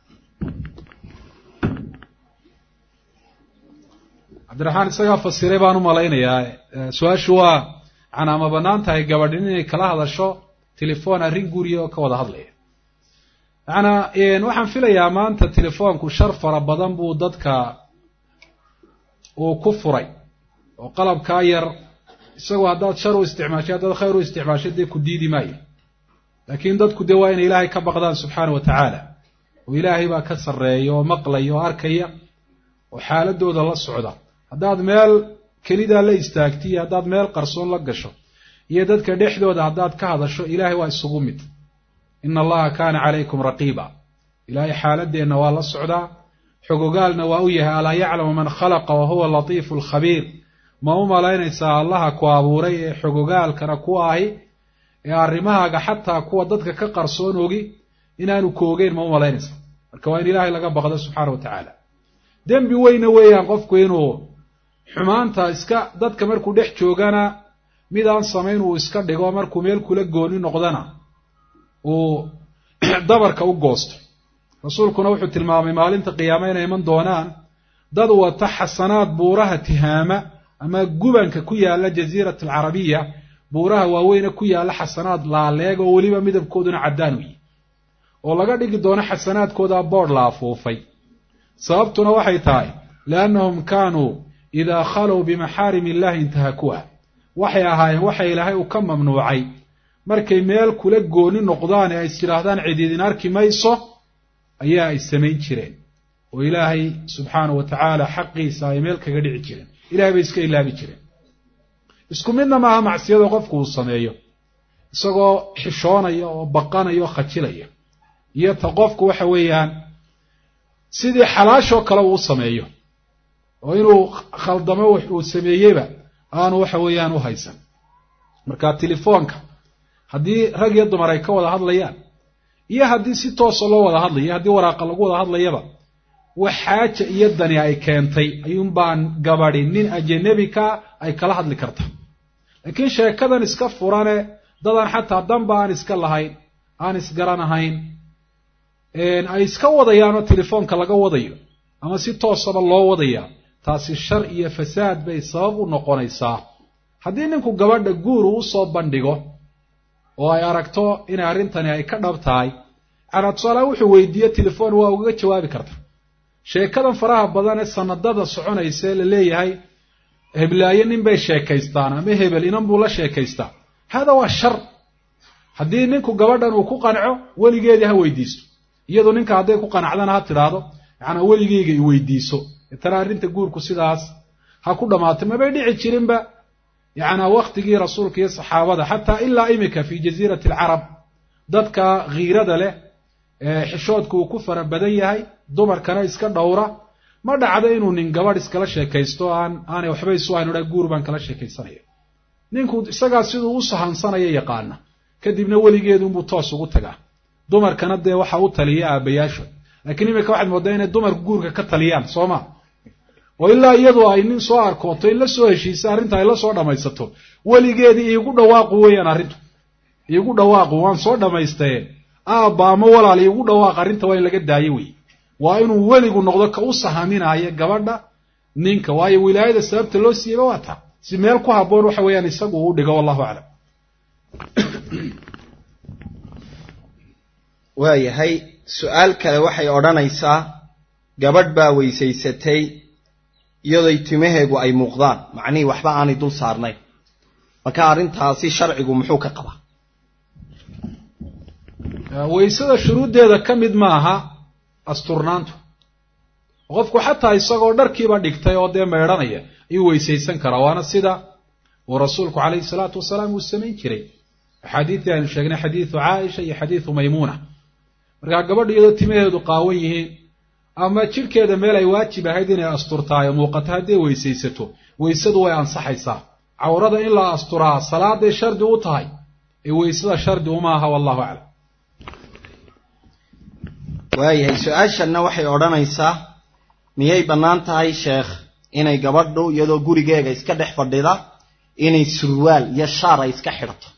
cabdiraxmaan isagaa fasiray baan u malaynayaa su-aashu waa macnaa ma bannaan tahay gabadhin inay kala hadasho telefoon arrin guuriya oo ka wada hadlaya macnaa waxaan filayaa maanta telefoonku shar fara badan buu dadka uu ku furay oo qalabkaa yar isagoo haddaad shar u isticmaashay haddaad khayr u isticmaashay dee ku diidi maayo laakiin dadku dee waa inay ilaahay ka baqdaan subxaana wa tacaala oo ilaahay baa ka sarreeya oo maqlaya oo arkaya oo xaaladooda la socda haddaad meel kelidaa la istaagti iyo haddaad meel qarsoon la gasho iyo dadka dhexdooda haddaad ka hadasho ilaahay waa isugu mid ina allaha kaana calaykum raqiiba ilaahay xaaladeenna waa la socdaa xogogaalna waa u yahay alaa yaclamu man khalaqa wa huwa latiifu alkhabiir ma u malaynaysaa allaha ku abuuray ee xogogaalkana ku ahi ee arrimahaaga xataa kuwa dadka ka qarsoon ogi inaanu koogeyn ma u malaynaysaa marka waa in ilaahay laga baqdo subxaana wa tacaala dembi weyna weeyaan qofku inuu xumaanta iska dadka markuu dhex joogana mid aan samayn uu iska dhigo markuu meel kula gooni noqdana uu dabarka u goosto rasuulkuna wuxuu tilmaamay maalinta qiyaame inay iman doonaan dad wata xasanaad buuraha tihaama ama gubanka ku yaalla jasiirat alcarabiya buuraha waaweyne ku yaalla xasanaad laaleeg oo weliba midabkooduna caddaan u yihi oo laga dhigi doono xasanaadkooda boodh la afuufay sababtuna waxay tahay liannahum kaanuu idaa khalow bimaxaarim illahi intahakuha waxay ahaayeen waxa ilaahay uu ka mamnuucay markay meel kula gooni noqdaan ee ay is yidhaahdaan cidiidin arki mayso ayaa ay samayn jireen oo ilaahay subxaana wa tacaala xaqiisa ay meel kaga dhici jireen ilahay bay iska ilaabi jireen isku midna maaha macsiyada qofku uu sameeyo isagoo xishoonaya oo baqanaya oo khajilaya iyo ta qofku waxa weeyaan sidii xalaashoo kale uu sameeyo oo inuu khaldamo wax uu sameeyeyba aanu waxa weeyaan u haysan marka telefoonka haddii rag iyo dumar ay ka wada hadlayaan iyo haddii si toosa loo wada hadlayo haddii waraaqa lagu wada hadlayaba wax xaaja iyo dani ay keentay ayuunbaan gabadi nin ajanebika ay kala hadli karta laakiin sheekadan iska furane dadaan xataa danba aan iska lahayn aan isgaranahayn ay iska wadayaanoo telefoonka laga wadayo ama si toosaba loo wadaya taasi shar iyo fasaad bay sabab u noqonaysaa haddii ninku gabadha guur uu usoo bandhigo oo ay aragto inay arrintani ay ka dhab tahay canaa tusaalaha wuxuu weydiiye telefoon waa ugaga jawaabi karta sheekadan faraha badan ee sanadada soconaysa ee la leeyahay heblaayo nin bay sheekaystaan ama hebel inan buu la sheekaystaa hada waa shar haddii ninku gabadhan uu ku qanco weligeedii ha weydiisto iyadu ninka hadday ku qanacdana ha tidhaahdo yacanaa weligeyga i weydiiso tana arrinta guurku sidaas ha ku dhammaatay mabay dhici jirinba yacanaa waktigii rasuulka iyo saxaabada xataa ilaa imika fi jasiirati alcarab dadka khiirada leh ee xishoodka uu ku fara badan yahay dumarkana iska dhowra ma dhacdo inuu nin gabadh iskala sheekaysto aan aanay waxba isu hayn odha guur baan kala sheekaysanaya ninku isagaa siduu u sahansanaya yaqaana kadibna weligeedunbuu toos ugu tagaa dumarkana dee waxa u taliya aabayaashood laakiin iminka waxaad moodaa inay dumarku guurka ka taliyaan soo ma oo ilaa iyadu ay nin soo arkooto in la soo heshiisa arrinta ay la soo dhammaysato weligeedii iigu dhawaaqu weeyaan arrintu iigu dhawaaqu waan soo dhammaystaye aabba ama walaal iigu dhawaaq arrinta waa in laga daayo wey waa inuu weligu noqdo ka u sahaminaayo gabadha ninka waayo wilaayada sababta loo siiyeyba waa taa si meel ku habboon waxa weeyaan isagu uu dhigo wallahu aclam waayahay su-aal kale waxay odhanaysaa gabadh baa weysaysatay iyadoy timaheegu ay muuqdaan macnihii waxba aanay dul saarnayn marka arrintaasi sharcigu muxuu ka qabaa weysada shuruuddeeda ka mid maaha asturnaantu qofku xataa isagoo dharkiiba dhigtay oo dee meedhanaya ayuu weysaysan karaa waana sida uu rasuulku calayhi salaatu wasalaam uu samayn jiray axaadiidii aynu sheegnay xadiidu caaisha iyo xadiidu maymuuna markaa gabadha iyadoo timaheedu qaawan yihiin ama jidhkeeda meel ay waajib ahayd inay asturtaayo muuqato hadday weysaysato weysadu way ansaxaysaa cawrada in la asturaa salaaday shardi u tahay ee weysada shardi uma aha wallahu aclam waayahay su-aashanna waxay odhanaysaa miyay bannaan tahay sheekh inay gabadhu iyadoo gurigeega iska dhex fadhida inay surwaal iyo shaar ay iska xidhato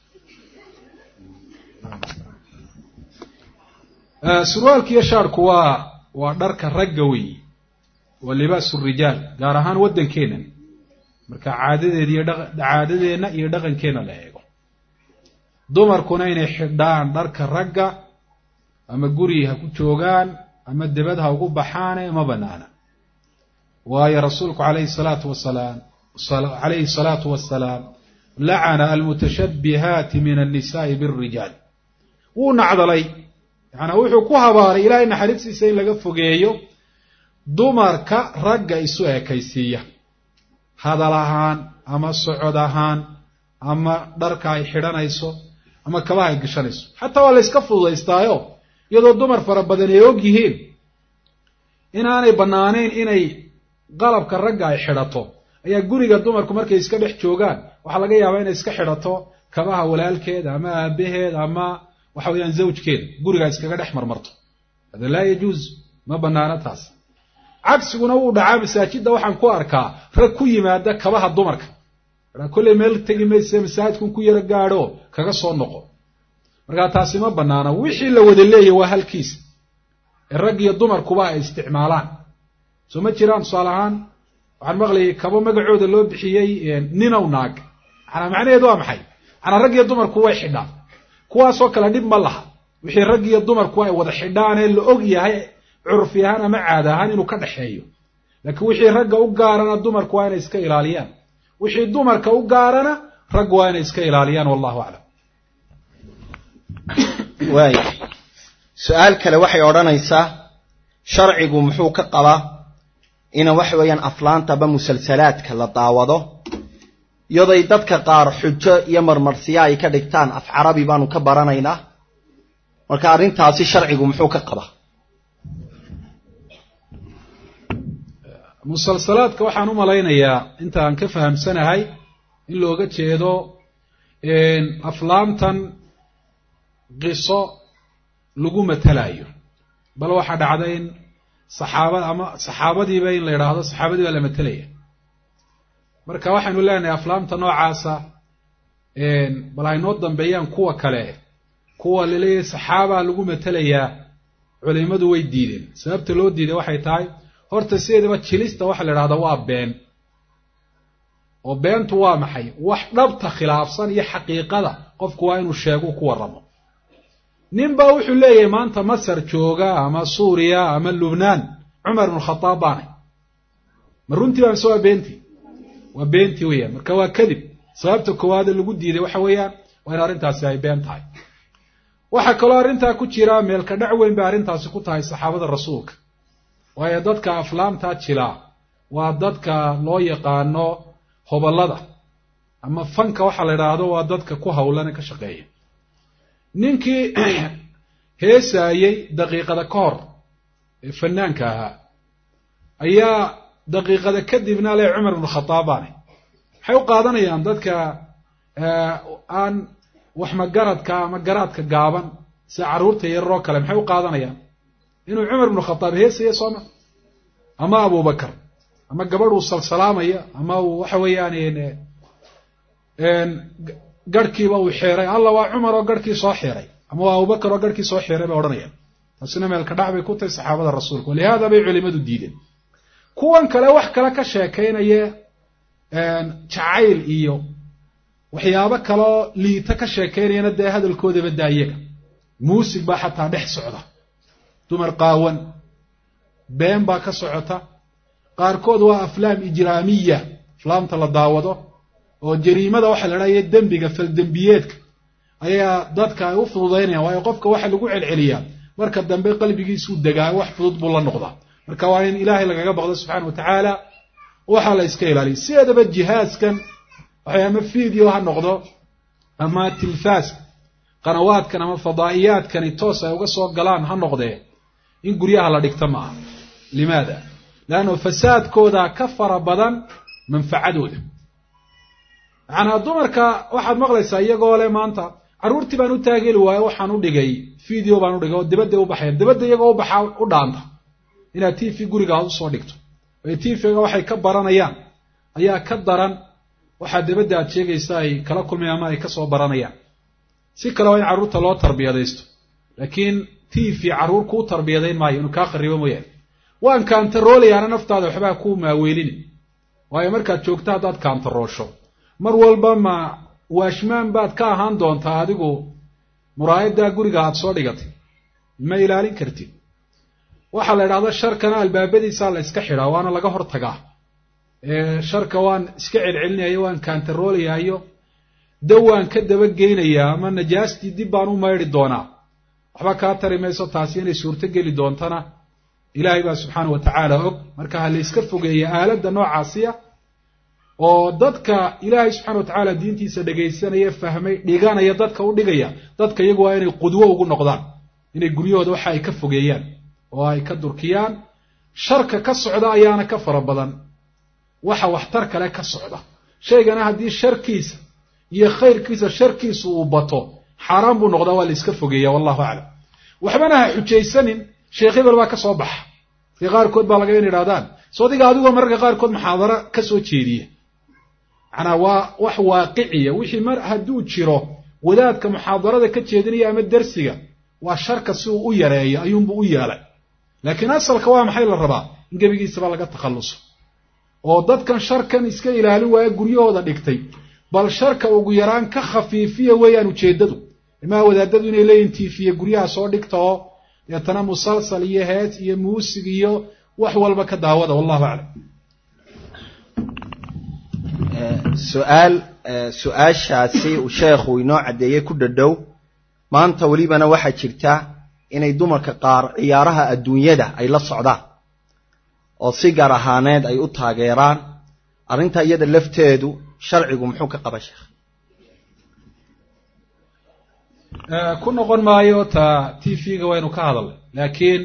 surwaalka iyo shaarku waa waa dharka ragga weyi waa libaasu rijaal gaar ahaan waddankeennan marka caadadeeda iyo caadadeenna iyo dhaqankeenna la eego dumarkuna inay xidhaan dharka ragga ama guri ha ku joogaan ama debad ha ugu baxaane ma banaana waayo rasuulku calayhi salaatu wasalaam calayhi salaatu wasalaam lacana almutashabbihaati min annisaai birijaal wuu nacdalay yacanaa wuxuu ku habaaray ilaahay naxariistiisa in laga fogeeyo dumarka ragga isu ekaysiiya hadal ahaan ama socod ahaan ama dharka ay xidhanayso ama kabaha ay gashanayso xataa waa la yska fududaystaayo iyadoo dumar fara badan ay og yihiin inaanay bannaanayn inay qalabka ragga ay xidhato ayaa guriga dumarku markay iska dhex joogaan waxaa laga yaabaa inay iska xidhato kabaha walaalkeeda ama aabaheed ama waxa weeyaan zawjkeeda guriga iskaga dhex marmarto hada laa yajuuz ma banaana taas cagsiguna wuu dhacaa masaajidda waxaan ku arkaa rag ku yimaada kabaha dumarka kolley meel tegi mayse masaajidkun ku yaro gaadho kaga soo noqo markaa taasi ma banaana wixii la wada leeyahy waa halkiisa ee rag iyo dumarkuba ay isticmaalaan soo ma jiraan tusaale ahaan waxaan maqlayay kabo magacooda loo bixiyey ninow naag manaa macnaheedu waa maxay manaa rag iyo dumarku way xidhaan kuwaasoo kale dhib ma laha wixii rag iyo dumarku ay wada xidhaanee la og yahay curfi ahaan ama caada ahaan inuu ka dhexeeyo laakiin wixii ragga u gaarana dumarku waa inay iska ilaaliyaan wixii dumarka u gaarana raggu waa inay iska ilaaliyaan wallahu aclam waaya su-aal kale waxay odhanaysaa sharcigu muxuu ka qabaa ina waxa weeyaan aflaanta ba musalsalaadka la daawado iyaday dadka qaar xujo iyo marmarsiya ay ka dhigtaan af carabi baanu ka baranaynaa marka arrintaasi sharcigu muxuu ka qabaa musalsalaadka waxaan u malaynayaa inta aan ka fahamsanahay in looga jeedo aflaamtan qiso lagu matalayo bal waxaa dhacda in saxaabad ama saxaabadiiba in la yidhaahdo saxaabadii baa la matelaya marka waxaynu leenahay aflaamta noocaasa bal aynoo dambeeyaan kuwa kale kuwa laleeyahay saxaabaa lagu matelayaa culimadu way diideen sababta loo diiday waxay tahay horta sideedaba jilista waxa la idhahdaa waa been oo beentu waa maxay wax dhabta khilaafsan iyo xaqiiqada qofku waa inuu sheego ku warramo nin baa wuxuu leeyahay maanta masar jooga ama suuriya ama lubnaan cumar ibnu khadaab baanay ma runtii baa mise waa beentii waa beentii weeyaan marka waa kadib sababta koowaade lagu diiday waxa weeyaan waa in arrintaasi ay been tahay waxaa kaloo arrintaa ku jira meelka dhac weyn bay arrintaasi ku tahay saxaabada rasuulka waayo dadka aflaamtaa jilaa waa dadka loo yaqaano hoballada ama fanka waxaa la idhaahdo waa dadka ku hawlane ka shaqeeya ninkii heesaayey daqiiqada ka hor ee fanaanka ahaa ayaa daqiiqada kadibna le cumar ibnu khadaab baane maxay u qaadanayaan dadka aan wax magaradka ama garaadka gaaban sida carruurta yararoo kale maxay u qaadanayaan inuu cumar ibnu khadaab heesaya sooma ama abubakar ama gabadh uu salsalaamaya ama uu waxa weeyaan garhkiiba uu xeeray alla waa cumar oo garhkii soo xeeray ama waa abubakar oo garhkii soo xeeray bay odhanayaan taasina meelka dhac bay ku tahay saxaabada rasuulka walihaada bay culimadu diideen kuwan kale wax kale ka sheekaynaya jacayl iyo waxyaabo kaloo liita ka sheekaynayana dee hadalkoodaba daayaga muusig baa xataa dhex socda dumar qaawan been baa ka socota qaarkood waa aflaam ijraamiya aflaamta la daawado oo jariimada waxa la idhahaya dembiga faldembiyeedka ayaa dadka ay u fududaynayaan waayo qofka waxa lagu celceliyaa marka dambe qalbigiisuu degaa wax fudud buu la noqdaa marka waa in ilaahay lagaga baqdo subxaana wa tacaala waxaa la iska ilaaliya sideedaba jihaaskan waxay ama video ha noqdo ama tilfaas qanawaadkan ama fadaa'iyaadkani toos ay uga soo galaan ha noqdee in guryaha la dhigto ma aha limaada leanno fasaadkooda ka fara badan manfacadooda macanaa dumarka waxaad maqlaysaa iyagoo le maanta carruurtii baan u taageli waayo waxaan u dhigay video baan u dhigay oo dibadday u baxayan dibadda iyagoo u baxaa u dhaanta inaad t v guriga aad usoo dhigto waayo t v-ga waxay ka baranayaan ayaa ka daran waxaa dibadda aad sheegaysa ay kala kulmayaan ama ay kasoo baranayaan si kale waa in carruurta loo tarbiyadaysto laakiin t v carruur kuu tarbiyadayn maayo inuu kaa kharibo mooyaane waan kaantaroolayaana naftaada waxbaa kuu maaweelini waayo markaad joogto haddaad kaantaroosho mar walba ma waashmaan baad ka ahaan doontaa adigu muraayaddaa guriga aad soo dhigatay ma ilaalin kartid waxaa la idhahda sharkana albaabadiisaa la iska xidhaa waana laga hor tagaa sharka waan iska celcelinayo waan kaantaroolayayo dawaan ka dabageynayaa ama najaastii dib baan u maydhi doonaa waxba kaa tari mayso taasi inay suurto geli doontana ilaahay baa subxaana wa tacaala og marka ha la iska fogeeya aaladda noocaasiya oo dadka ilaahay subxana wa tacaala diintiisa dhegaysanaya fahmay dhiganaya dadka u dhigaya dadka iyagu waa inay qudwo ugu noqdaan inay guryahooda waxa ay ka fogeeyaan oo ay ka durkiyaan sharka ka socda ayaana ka fara badan waxa waxtar kale ka socda shaygana haddii sharkiisa iyo khayrkiisa sharkiisu uu bato xaaraan buu noqdaa waa la iska fogeeya wallahu aclam waxbana ha xujaysanin sheekh hebel baa ka soo baxa dee qaarkood baa laga in idhahdaan soo diga adigoo mararka qaarkood muxaadaro ka soo jeediya macnaa waa wax waaqiciya wixii mar hadduu jiro wadaadka muxaadarada ka jeedinaya ama dersiga waa sharka si uu u yareeyo ayuunbuu u yeelay laakiin asalka waa maxay la rabaa in gebigiisaba laga takhalluso oo dadkan sharkan iska ilaalin waaya guryahooda dhigtay bal sharka ugu yaraan ka khafiifiya weeyaan ujeeddadu imaa wadaadadu inay leeyihin tiifiye guryaha soo dhigta oo deetana musalsal iyo hees iyo muusig iyo wax walba ka daawada wallahu aclam su-aal su-aashaasi uu sheekhu inoo caddeeyey ku dhadhow maanta welibana waxaa jirta inay dumarka qaar ciyaaraha adduunyada ay la socdaan oo si gaar ahaaneed ay u taageeraan arrinta iyada lafteedu sharcigu muxuu ka qaba sheekh ku noqon maayo ta t v-ga waynu ka hadalnay laakiin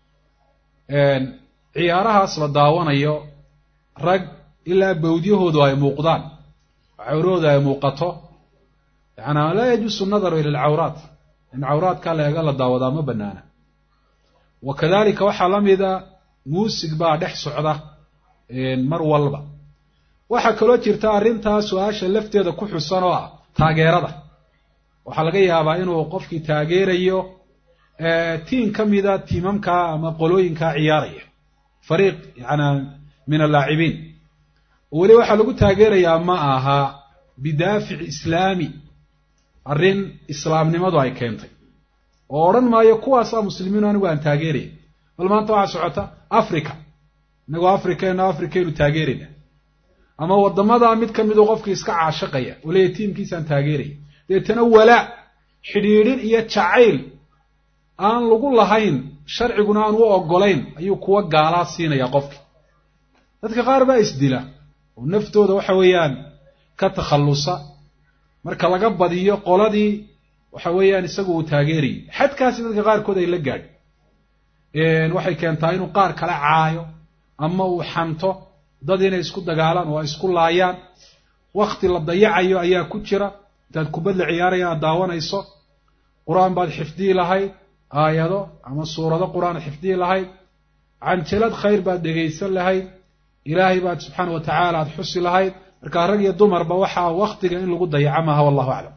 ciyaarahaas la daawanayo rag ilaa bawdyahoodu ay muuqdaan cawrahooda ay muuqato yaana laa yajuusu nadaru ila alcawraat in cawraadka leega la daawadaa ma banaana wa kadalika waxaa la mida muusig baa dhex socda mar walba waxaa kaloo jirta arrintaa su-aasha lafteeda ku xusan oo ah taageerada waxaa laga yaabaa inuu qofkii taageerayo tiim ka mida tiimamkaa ama qolooyinkaa ciyaaraya fariiq yana min allaacibiin weli waxaa lagu taageerayaa ma aha bidaafic islaami arrin islaamnimadu ay keentay oo odhan maayo kuwaasaa muslimiinu anigu aan taageeraya bal maanta waxaa socota africa inagoo africayno africaynu taageerayna ama waddamadaa mid ka miduu qofkii iska caashaqaya oo leeyahy tiimkiisaan taageeraya deetana walaac xidhiidhin iyo jacayl aan lagu lahayn sharciguna aan u ogolayn ayuu kuwa gaalaa siinaya qofki dadka qaar baa isdila oo naftooda waxa weeyaan ka takhallusa marka laga badiyo qoladii waxa weeyaan isagu uu taageerayay xadkaasi dadka qaarkood ay la gaadh waxay keentaa inuu qaar kale caayo ama uu xanto dad inay isku dagaalaan oo ay isku laayaan wakti la dayacayo ayaa ku jira intaad kubad la ciyaaraya aad daawanayso qur-aan baad xifdiyi lahayd aayado ama suurado qur-aan xifdiyi lahayd canjalad khayr baad dhegaysan lahayd ilaahay baad subxaana wa tacaala aada xusi lahayd markaa rag iyo dumarba waxaa waktiga in lagu dayaca maaha wallahu aclam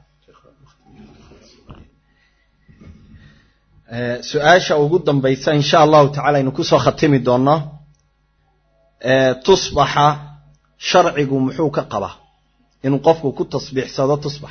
su-aasha ugu dambaysa insha allahu tacala aynu kusoo khatimi doonno tusbaxa sharcigu muxuu ka qabaa inuu qofku ku tasbiixsado tusbax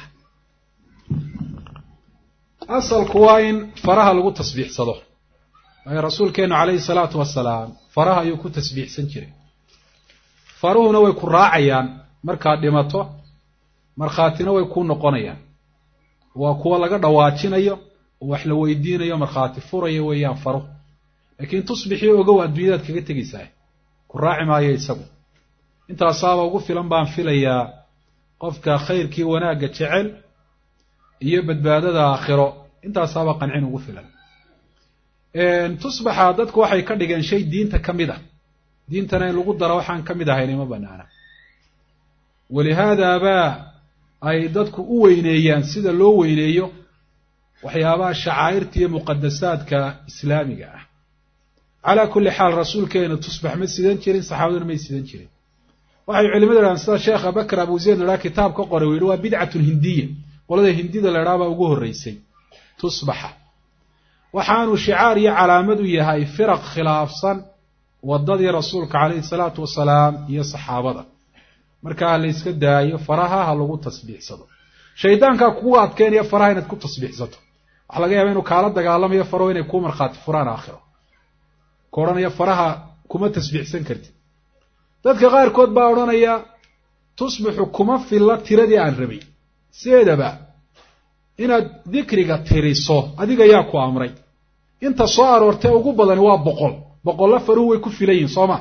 asalku waa in faraha lagu tasbiixsado waayo rasuulkeenu calayhi salaatu wasalaam faraha ayuu ku tasbiixsan jiray faruhuna way ku raacayaan markaad dhimato markhaatina way kuu noqonayaan waa kuwa laga dhawaajinayo oo wax la weydiinayo markhaati furaya weeyaan faruhu laakiin tusbixii ogow adduunyadaad kaga tegaysaa ku raaci maayo isagu intaasaaba ugu filan baan filayaa qofka khayrkii wanaagga jecel iyo badbaadada aakhiro intaasaaba qancin ugu filan tusbaxa dadku waxay ka dhigeen shay diinta ka mid ah diintana in lagu daro waxaan ka mid ahayn ima banaana walihaadaabaa ay dadku u weyneeyaan sida loo weyneeyo waxyaabaha shacaa'irta iyo muqadasaadka islaamiga ah calaa kulli xaal rasuulkeena tusbax ma sidan jirin saxaabaduna may sidan jirin waxay culimadu idhahaan sida sheekha bakr abu zayd ladhaha kitaab ka qoray u yihi waa bidcatun hindiya qolada hindida la idhaha baa ugu horreysay tusbaxa waxaanu shicaar iyo calaamad u yahay firaq khilaafsan waddadii rasuulka calayhi salaatu wasalaam iyo saxaabada markaa la yska daayo faraha ha lagu tasbiixsado shaydaankaa kugu adkeynaya faraha inaad ku tasbiixsato waxaa laga yaaba inuu kaala dagaalamayo faraho inay kuu markhaati furaan aakhiro ku odhanaya faraha kuma tasbiixsan kartid dadka qaarkood baa odhanaya tusbixu kuma filla tiradii aan rabay sideedaba inaad dikriga tiriso adiga yaa ku amray inta soo aroortee ugu badani waa boqol boqollo faruhu way ku filan yihin soo ma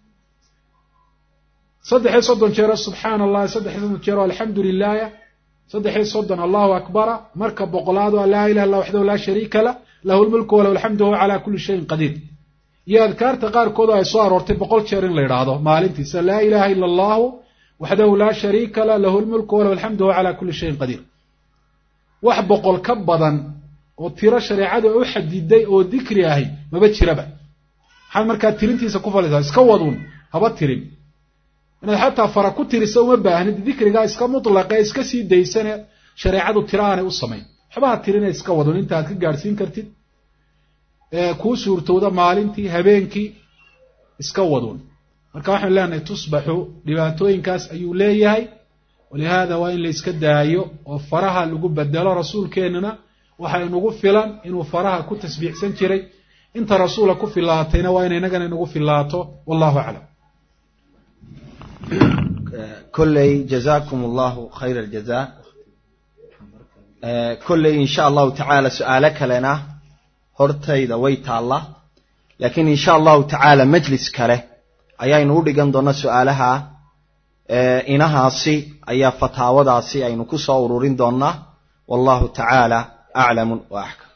saddexiyo soddon jeero subxaana allahi saddexiyo soddon jeero alxamdu lilaaya saddexiyo soddon allahu akbara marka boqolaad oo laa ilaha illa waxdahu laa shariika lah lahu lmulku walahu alxamdu wahuwa calaa kulli shayin qadiir iyo adkaarta qaarkood oo ay soo aroortay boqol jeer in la yidhaahdo maalintiisa laa ilaha ila allahu waxdahu laa shariika lah lahu lmulku walahu alxamdu wahuwa calaa kulli shayin qadiir wax boqol ka badan oo tiro shareecadu u xadiday oo dikri ahi maba jiraba maxaad markaa tirintiisa ku falisaa iska waduun haba tirin inaad xataa fara ku tirisa uma baahnid dikrigaa iska mutlaqe iska sii daysane shareecadu tiro aanay u samayn waxbaha tirina iska wadun inta aad ka gaadhsiin kartid kuu suurtowda maalintii habeenkii iska wadun marka waxaanu leenahay tusbaxu dhibaatooyinkaas ayuu leeyahay walihaada waa in la iska daayo oo faraha lagu bedelo rasuulkeennuna waxay nagu filan inuu faraha ku tasbiixsan jiray inta rasuula ku filaatayna waa ina inagana inagu filaato wallahu aclam kolley jazaakum allahu khayra aljaza kolley insha allahu tacaala su-aalo kalena hortayda way taalla laakiin insha allahu tacaala majlis kale ayaynu u dhigan doona su-aalaha inahaasi ayaa fataawadaasi aynu ku soo ururin doonnaa wallahu tacaala aclamu wa axkam